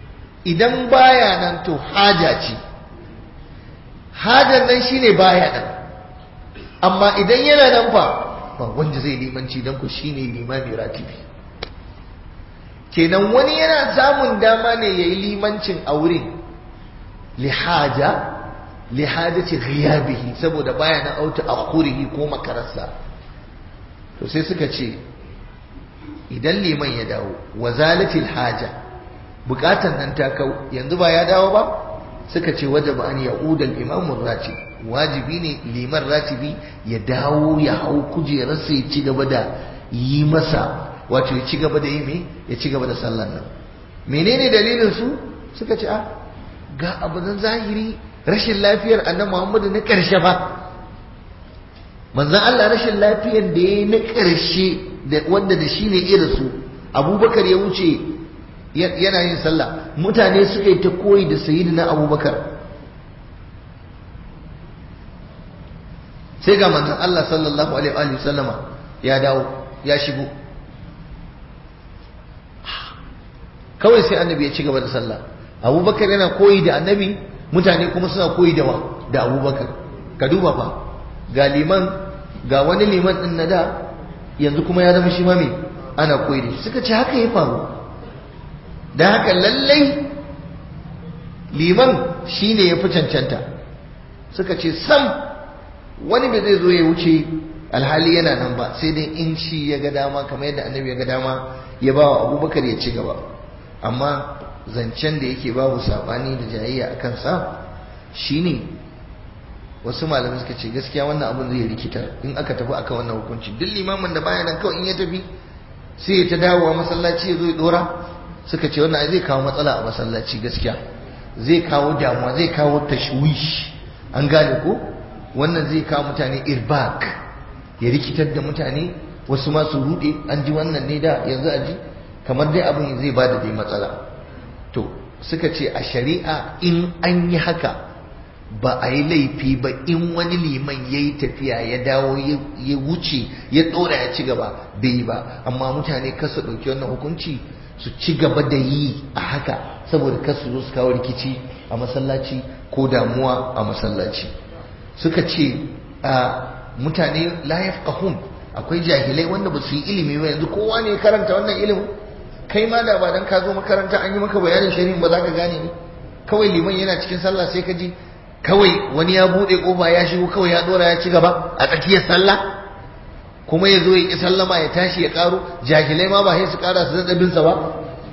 idan baya nan to haja ce hajar nan shine baya nan amma idan yana nan fa ba wanda zai limanci don ku shine limami ratibi kenan wani yana samun dama ne ya yi limancin a wurin lihaja lihajati ghiyabihi saboda baya na auta akhurihi ko makararsa to sai suka ce idan liman ya dawo wazalatil haja bukatan nan ta kau yanzu ba ya dawo ba suka ce wajaba an ya'udal imamur ratib wajibi ne liman ratibi ya dawo ya hau kujerarsa ya ci gaba da yi masa wato ya ci gaba da yi me ya ci gaba da sallan nan menene dalilin su suka ce a ga abu zan zahiri rashin lafiyar annabi Muhammadu na karshe ba manzon Allah rashin lafiyar da ya na karshe da wanda da shine irin su Abubakar ya wuce yana yin sallah mutane suka yi ta koyi da sayyidina Abubakar sai ga manzon Allah sallallahu alaihi wa sallama ya dawo ya shigo kawai sai annabi ya ci gaba da sallah abubakar yana koyi da annabi mutane kuma suna koyi da wa da abubakar ka duba fa ga liman ga wani liman din na da yanzu kuma ya zama shi ma me ana koyi da shi suka ce haka ya faru da haka lallai liman shine ya fi cancanta suka ce sam wani bai zai zo ya wuce alhali yana nan ba sai dai in shi ya ga dama kamar yadda annabi ya ga dama ya ba wa abubakar ya ci gaba amma zancen da yake babu sabani da jayayya a kansa shine wasu malamai suka ce gaskiya wannan abin zai rikitar in aka tafi akan wannan hukunci duk limamin da baya nan kawai in ya tafi sai ya ta dawowa masallaci ya zo ya dora suka ce wannan zai kawo matsala a masallaci gaskiya zai kawo damuwa zai kawo tashwish an gane ko wannan zai kawo mutane irbak ya rikitar da mutane wasu ma su rude an ji wannan ne da yanzu a ji kamar dai abin zai ba da dai matsala to suka ce a shari'a in an yi haka ba a yi laifi ba in wani liman ya yi tafiya ya dawo ya wuce ya tsora ya ci gaba bai yi ba amma mutane kasu ɗauki wannan hukunci su ci gaba da yi a haka saboda kasu zo su kawo rikici a masallaci ko damuwa a masallaci suka ce mutane la yafqahun akwai jahilai wanda ba su yi ilimi ba yanzu kowa ne ya karanta wannan ilimin kai ma da ba dan ka zo makaranta an yi maka bayanin shari'in ba za ka gane ne kawai liman yana cikin sallah sai ka ji kawai wani ya bude kofa ya shigo kawai ya dora ya ci gaba a tsakiyar sallah kuma ya zo ya ki sallama ya tashi ya karo jahilai ma ba sai su kara su zaɗa binsa ba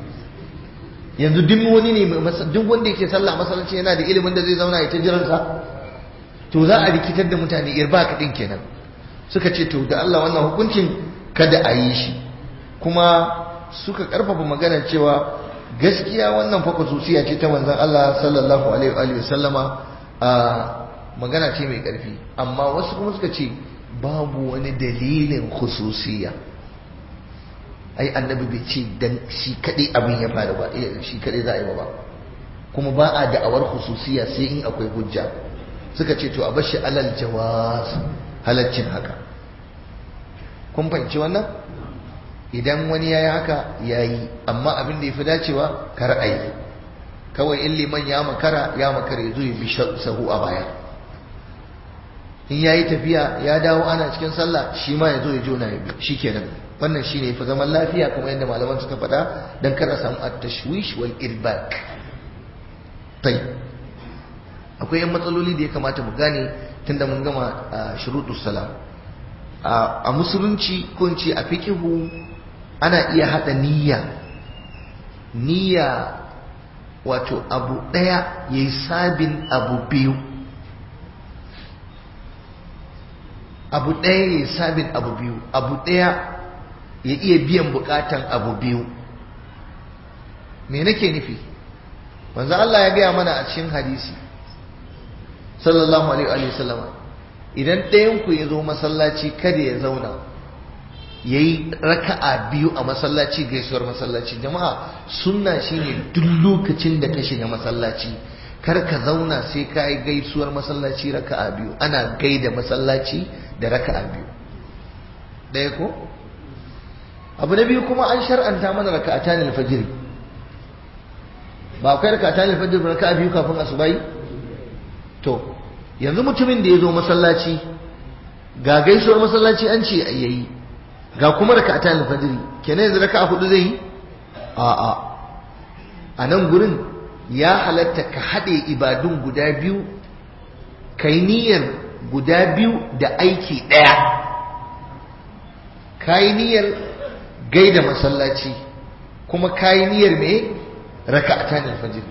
yanzu duk wani ne duk wanda yake sallah masallaci yana da ilimin da zai zauna ya ta jiransa to za a rikitar da mutane irba kaɗin kenan suka ce to da Allah wannan hukuncin kada a yi shi kuma suka karfafa maganar cewa gaskiya wannan fa khususiya ce ta manzon Allah sallallahu alaihi wa sallama a magana ce mai karfi amma wasu kuma suka ce babu wani dalilin khususiya ai annabi bai ce dan shi kadai abin ya faru ba shi kadai za a yi ba kuma ba a da'awar khususiya sai in akwai hujja suka ce to a bashi alal jawaz halaccin haka kun fahimci wannan idan wani ya yi haka ya yi amma abin da ya fi dacewa kar a yi kawai in liman ya makara ya makara ya zo ya bi sahu a baya in ya yi tafiya ya dawo ana cikin sallah shi ma ya zo ya jona ya bi shi kenan wannan shi ne fi zaman lafiya kuma yadda malaman suka faɗa don kar a samu at-tashwish wal irbak tai akwai yan matsaloli da ya kamata mu gane tunda mun gama shuruɗus salam a musulunci ko in ce a fiqihu ana iya hada niyya niyya wato abu daya yayi sabin abu biyu abu daya yayi sabin abu biyu abu daya ya iya biyan bukatan abu biyu me nake nufi manzo Allah ya gaya mana a cikin hadisi sallallahu alaihi wa sallama idan ɗayan ku ya zo masallaci kada ya zauna ya yi raka'a biyu a masallaci gaisuwar masallaci jama'a sunna shine duk lokacin da ka shiga masallaci kar ka zauna sai ka yi gaisuwar masallaci raka'a biyu ana gaida masallaci da raka'a biyu ɗaya ko abu na biyu kuma an shar'anta mana raka'atan alfajiri ba akwai rakata ne fajr raka biyu kafin asubahi to yanzu mutumin da ya zo masallaci ga gaisuwar masallaci an ce yayi ga kuma rakata ne fajr kenan yanzu raka hudu zai yi a a a nan gurin ya halatta ka haɗe ibadun guda biyu kai niyyar guda biyu da aiki ɗaya kayi niyyar gaida masallaci kuma kayi niyyar me raka'atan al-fajr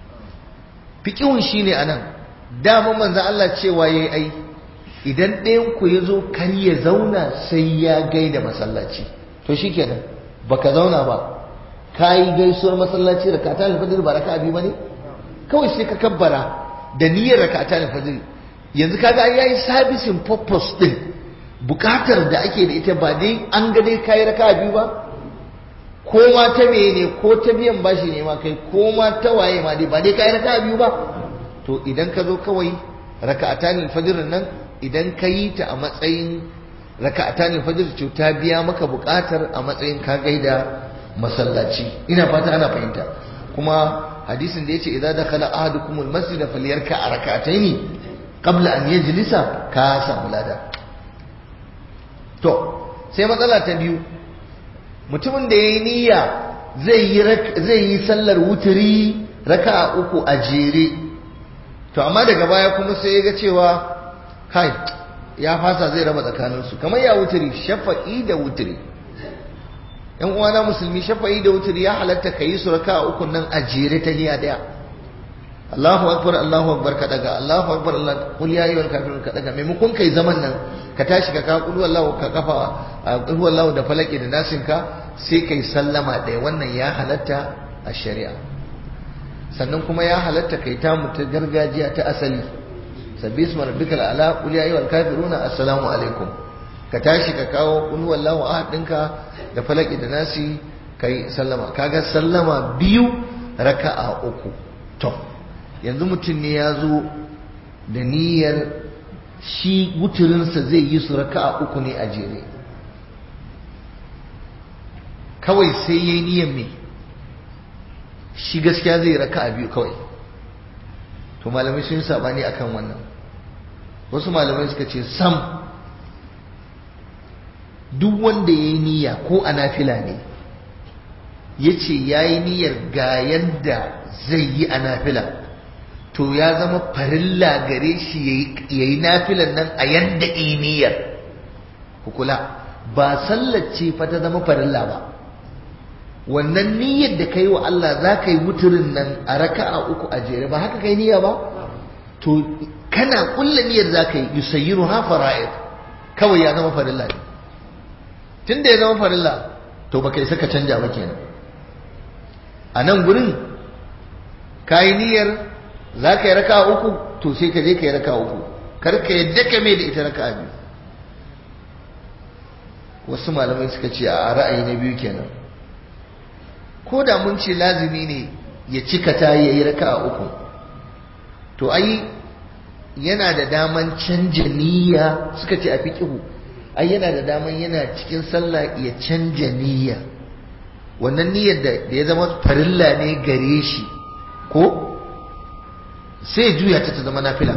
fiqhun shine anan dama manzo Allah cewa yayi ai idan ɗayan ku yazo kar ya zauna sai ya gaida masallaci to shikenan baka zauna ba kayi gaisuwar masallaci raka'atan al-fajr ba raka'a biyu bane kawai sai ka kabbara da niyyar raka'atan al-fajr yanzu kaga ai yayi servicing purpose din bukatar da ake da ita ba dai an ga dai kayi raka'a biyu ba ko ma ta meye ne ko ta biyan bashi ne ma kai ko ma ta waye ma dai ba dai kai raka'a biyu ba to idan ka zo kawai raka'atan al-fajr nan idan ka yi ta a matsayin raka'atan al-fajr to ta biya maka buƙatar a matsayin ka gaida masallaci ina fata ana fahimta kuma hadisin da yace idza dakhala ahadukum al-masjid falyarka rak'atayn qabla an yajlisa ka samu lada to sai matsala ta biyu mutumin da ya yi niyya zai yi sallar wuturi raka uku a jere to amma daga baya kuma sai ya ga cewa kai ya fasa zai raba tsakaninsu kamar ya wuturi shafa'i da wuturi yan uwana musulmi shafa'i da wuturi ya halatta ka yi su raka uku nan a jere ta niyya daya Allahu akbar Allahu akbar ka daga Allahu akbar Allah kul ya ayyuhal kafirun ka daga maimakon kai zaman nan ka tashi ka ka kul wallahu ka kafa kul wallahu da falaki da nasin ka sai kai sallama ɗaya wannan ya halatta a shari'a sannan kuma ya halatta kai ta mutu gargajiya ta asali sabbi isma rabbikal ala qul ya ayyuhal kafiruna assalamu alaikum ka tashi ka kawo qul wallahu ahad ɗinka da falaki da nasi kai sallama kaga sallama biyu raka'a uku to yanzu mutum ne ya zo da niyyar shi wuturinsa zai yi su raka'a uku ne a jere kawai sai ya yi niyyar me shi gaskiya zai raka a biyu kawai to malamai sun sabani akan wannan wasu malamai suka ce sam duk wanda ya yi niyya ko a nafila ne ya ce ya yi niyyar ga yadda zai yi a nafila to ya zama farilla gare shi ya yi nafilan nan a yadda niyyar kula ba sallace fa ta zama farilla ba wannan niyyar da kai wa Allah za ka yi wuturin nan a raka'a uku a jere ba haka kai niyya ba to kana kulla niyyar za ka yi yusayyiru ha fara'id kawai ya zama farilla ne tunda ya zama farilla to ba kai saka canja ba kenan a nan gurin ka yi niyyar za ka yi raka'a uku to sai ka je ka yi raka'a uku kar ka yadda ka mai da ita raka'a biyu wasu malamai suka ce a ra'ayi na biyu kenan ko da mun ce lazimi ne ya cika ta ya yi raka a uku to ai yana da daman canja niyya suka ce a fiƙihu ai yana da daman yana cikin sallah ya canja niyya wannan niyyar da ya zama farilla ne gare shi ko sai juya ta ta zama nafila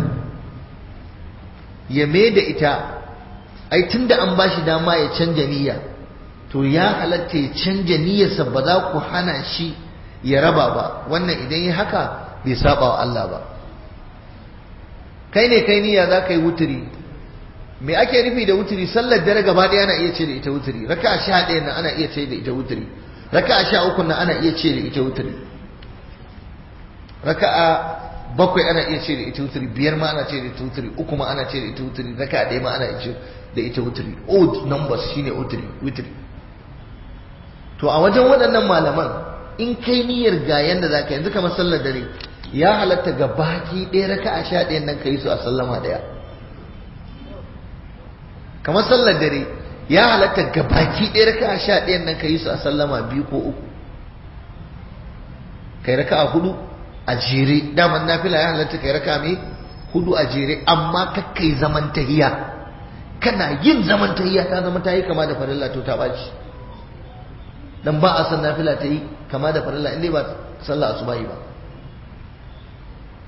ya mai da ita ai tunda an ba shi dama ya canja niyya to ya halatta ya canja niyyarsa ba za ku hana shi ya raba ba wannan idan yi haka bai saba wa Allah ba kai ne kai niyya za ka yi wuturi me ake nufi da wuturi sallar dare gaba ɗaya ana iya ce da ita wuturi raka sha ɗaya na ana iya ce da ita wuturi raka sha uku na ana iya ce da ita wuturi raka bakwai ana iya ce da ita wuturi biyar ma ana ce da ita wuturi uku ma ana ce da ita wuturi raka ɗaya ma ana iya ce da ita wuturi odd numbers shine wuturi wuturi to a wajen waɗannan malaman in kai niyyar ga yanda za ka yanzu kamar sallar dare ya halatta ga baki ɗaya raka a sha ɗayan nan ka yi su a sallama ɗaya kamar sallar dare ya halatta ga baki ɗaya raka a sha ɗayan nan ka yi su a sallama biyu ko uku kai raka a hudu a jere daman nafila ya halatta kai raka mai hudu a jere amma kakkai zaman tahiya kana yin zaman tahiya ta zama ta yi kama da farilla to ta ɓaci dan ba a san nafila ta yi kama da farilla inda ba sallah asubahi ba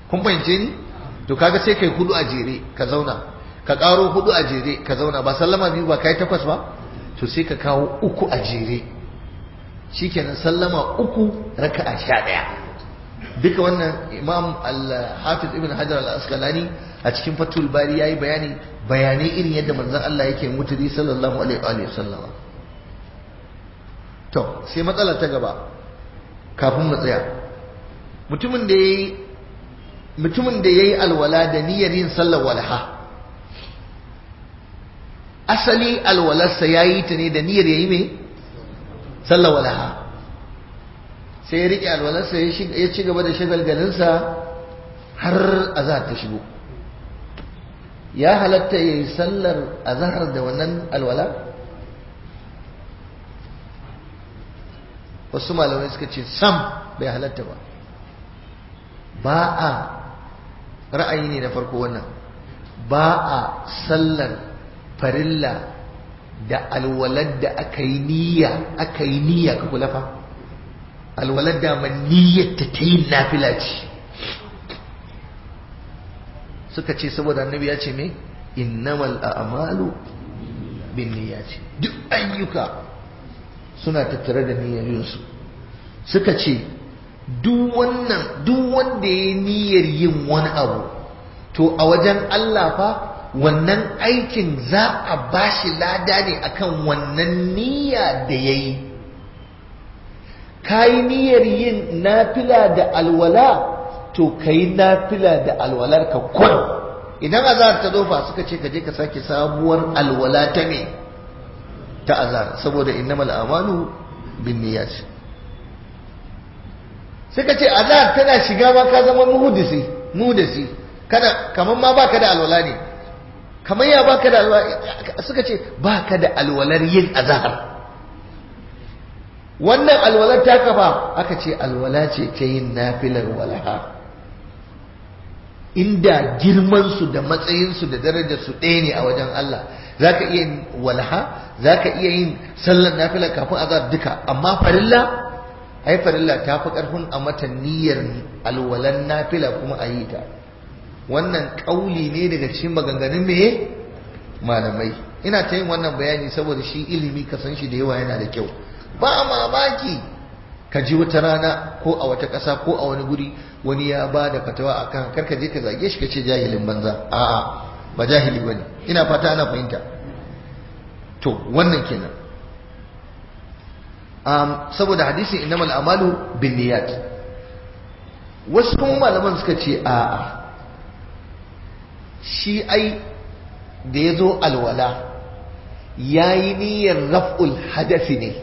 kun fahimce ni to kaga sai kai hudu a jere ka zauna ka karo hudu a jere ka zauna ba sallama biyu ba kai takwas ba to sai ka kawo uku a jere shikenan sallama uku raka'a sha ɗaya duka wannan imam al-hafiz ibn hajar al-asqalani a cikin fatul bari yayi bayani bayanai irin yadda manzon Allah yake mutudi sallallahu alaihi wa sallam to sai matsala ta gaba kafin mu tsaya mutumin da yayi mutumin da yayi alwala da niyyar yin sallar walha asali alwalarsa yayi ta ne da niyyar yayi me sallar walha sai ya riƙe alwalarsa ya ci gaba da shagalgalinsa har azahar ta shigo ya halatta ya yi sallar azahar da wannan alwala wasu malamai suka ce sam bai halatta ba ba a ra'ayi ne na farko wannan ba a sallar farilla da alwalar da aka yi niyya aka yi niyya ka kula fa alwalar da man niyyar ta ta yin nafila ce suka ce saboda annabi ya ce me innamal a'malu bin niyyati duk ayyuka suna tattare da niyyoyinsu suka ce duk wannan duk wanda ya niyyar yin wani abu to a wajen Allah fa wannan aikin za a bashi lada ne akan wannan niyya da yayi kayi niyyar yin nafila da alwala to kayi nafila da alwalar ka kun idan azhar ta zofa suka ce ka je ka sake sabuwar alwala ta me ta azhar saboda innamal a'malu binniyat suka ce azhar tana shiga ma ka zama muhdisi muhdisi kada kaman ma baka da alwala ne kamar ya baka da alwala suka ce baka da alwalar yin azhar wannan alwalar ta kafa aka ce alwala ce ta yin nafilar walaha inda girmansu da matsayinsu da darajarsu ɗaya ne a wajen Allah za ka iya yin walaha za ka iya yin sallar nafila kafin azar duka amma farilla ai farilla ta fi ƙarfin a mata niyyar alwalan nafila kuma a yi ta wannan ƙauli ne daga cikin maganganun me malamai ina ta yin wannan bayani saboda shi ilimi ka san shi da yawa yana da kyau ba mamaki ka ji wata rana ko a wata ƙasa ko a wani guri wani ya ba da fatawa a kan karka je ka zage shi ka ce jahilin banza a'a ba jahili bane ina fata ana fahimta to wannan kenan um, saboda hadisin innamal amalu bin niyat wasu kuma malaman suka ce a'a shi ai da ya zo alwala ya yi niyyar raf'ul hadafi ne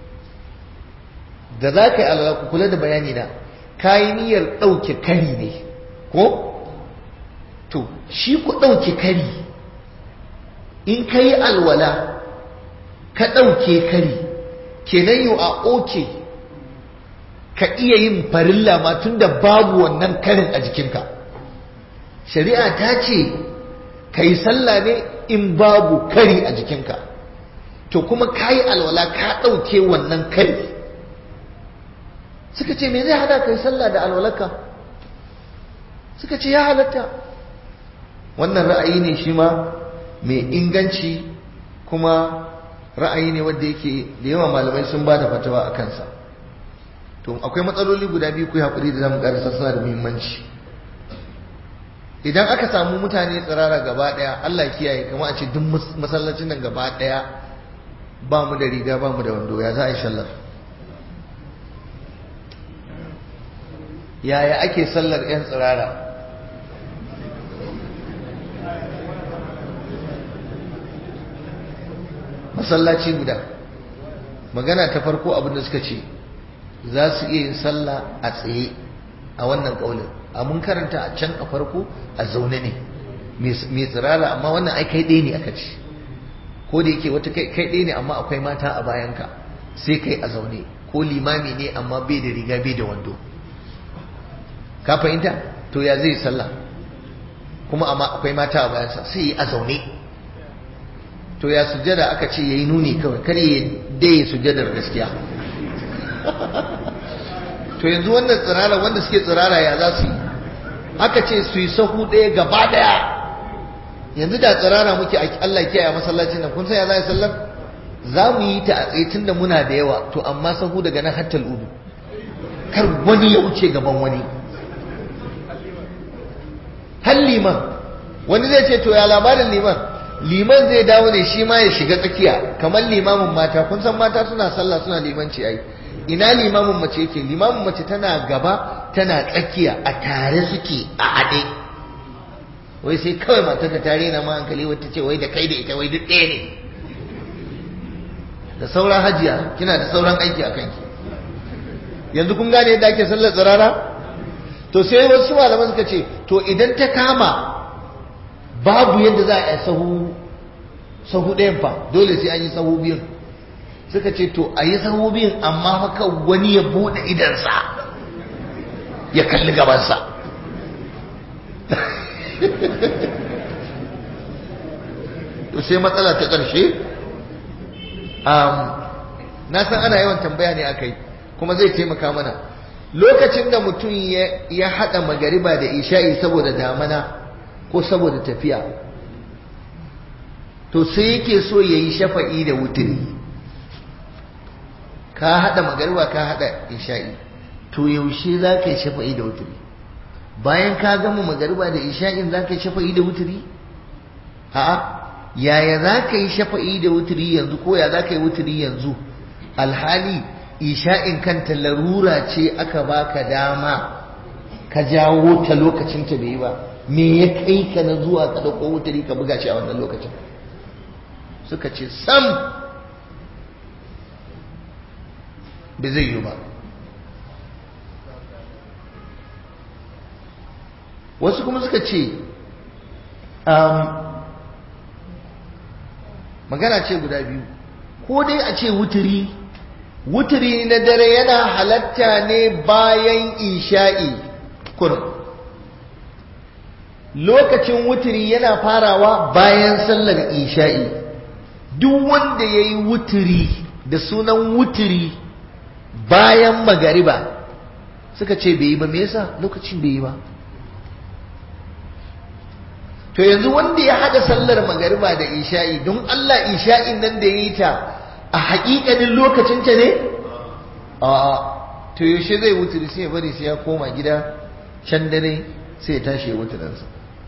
da za ka yi alwala ku kula da bayani na ka yi niyyar ɗauke kari ne ko to shi ku ɗauke kari in ka yi alwala ka ɗauke kari kenan yau a oke ka iya yin farilla ma tun da babu wannan karin a jikinka shari'a ta ce ka yi sallah ne in babu kari a jikinka to kuma ka yi alwala ka ɗauke wannan kari suka ce me zai hada ka yi sallah da alwalarka suka ce ya halatta wannan ra'ayi ne shi ma mai inganci kuma ra'ayi ne wanda yake da yawa malamai sun ba da fatawa a kansa to akwai matsaloli guda biyu ku haƙuri da zamu ƙarasa suna da muhimmanci idan aka samu mutane tsirara gaba ɗaya Allah kiyaye kama a ce duk masallacin nan gaba ɗaya ba mu da riga ba mu da wando ya za a yi sallar yaya ake sallar 'yan tsirara masallaci guda magana ta farko abinda suka ce za su iya yin sallah a tsaye a wannan ƙaunin a mun karanta a can a farko a zaune ne mai tsirara amma wannan ai kai ɗaya ne aka ce ko da yake wata kai ɗaya ne amma akwai mata a bayanka sai kai a zaune ko limami ne amma bai da riga bai da wando ka fahimta to ya zai sallah kuma amma akwai mata a bayansa sai yi a zaune to ya sujada aka ce yayi nuni kawai kar ya dai sujadar gaskiya to yanzu wannan tsirara wanda suke tsirara ya za su yi aka ce su yi sahu ɗaya gaba ɗaya yanzu da tsirara muke Allah kiyaye masallacin nan kun san ya za sallar za mu yi ta a tsaye tunda muna da yawa to amma sahu daga nan hattal udu kar wani ya wuce gaban wani har liman wani zai ce to ya labarin liman liman zai dawo ne shi ma ya shiga tsakiya kamar limamin mata kun san mata suna sallah suna limanci ai ina limamin mace yake limamin mace tana gaba tana tsakiya a tare suke a haɗe wai sai kawai matar ka tare na ma hankali wata ce wai da kai da ita wai duk ɗaya ne da sauran hajiya kina da sauran aiki a kanki yanzu kun gane yadda ake sallar tsirara to sai wasu malaman suka ce to idan ta kama babu yadda za a yi sahu sahu ɗayan fa dole sai an yi sahu biyun suka ce to a yi sahu biyun amma haka wani ya buɗe idansa ya kalli gabansa to sai matsala ta ƙarshe na san ana yawan tambaya ne akai kuma zai taimaka mana lokacin da mutum ya haɗa magariba da isha'i saboda damana ko saboda tafiya to sai yake so ya yi shafa'i da wuturi ka haɗa magariba ka haɗa isha'i to yaushe za ka yi shafa'i da wuturi bayan ka gama magariba da isha'in za ka yi shafa'i da wuturi a'a yaya za ka yi shafa'i da wuturi yanzu ko ya za ka yi wuturi yanzu alhali isha'in kanta larura ce aka baka dama ka jawo ta lokacin ta bai ba me ya kai ka na zuwa ka dauko wuturi ka buga shi a wannan lokacin suka ce sam bai zai yi ba wasu kuma suka ce magana ce guda biyu ko dai a ce wuturi wuturi na dare yana halatta ne bayan isha'i kurum lokacin wuturi yana farawa bayan sallar isha'i duk wanda ya yi wuturi da sunan wuturi bayan magariba suka ce bai yi ba me yasa lokacin bai yi ba to yanzu wanda ya hada sallar magariba da isha'i don Allah isha'in nan da ya yi ta a haƙiƙanin lokacinta ne a to yaushe zai wuturi sai ya bari sai ya koma gida can dare sai ya tashi ya wuturansa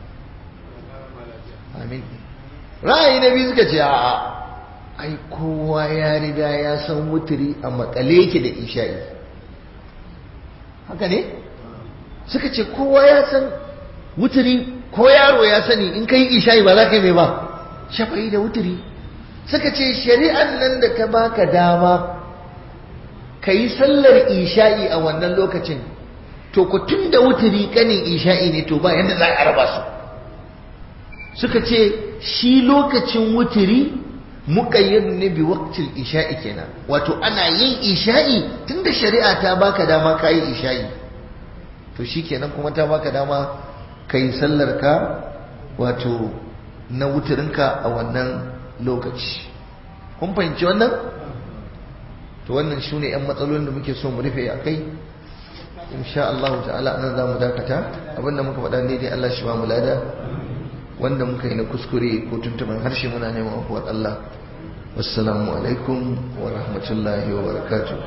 amin ra'ayi na biyu suka ce a'a ai kowa ya riga ya san wuturi a makale yake da isha'i haka ne suka ce kowa ya san wuturi ko yaro ya sani in kai isha'i ba za ka yi mai ba shafa'i da wuturi suka ce shari'an nan da ta baka dama ka yi sallar isha'i a wannan lokacin to ku tun da wuturi kanin isha'i ne to ba yadda za a raba su suka ce shi lokacin wuturi muƙayyad ne bi waqtil isha'i kenan wato ana yin isha'i tunda shari'a ta baka dama ka yi isha'i to shi kenan kuma ta baka dama ka yi sallar ka wato na wuturinka a wannan lokaci kun fahimci wannan to wannan shi ne 'yan matsalolin da muke so mu rufe a kai insha Allah ta'ala anan za mu dakata abinda muka faɗa ne dai Allah shi ba mu lada wanda muka yi na kuskure ko tuntuban harshe muna neman afuwar Allah wassalamu alaikum wa rahmatullahi wa barakatuh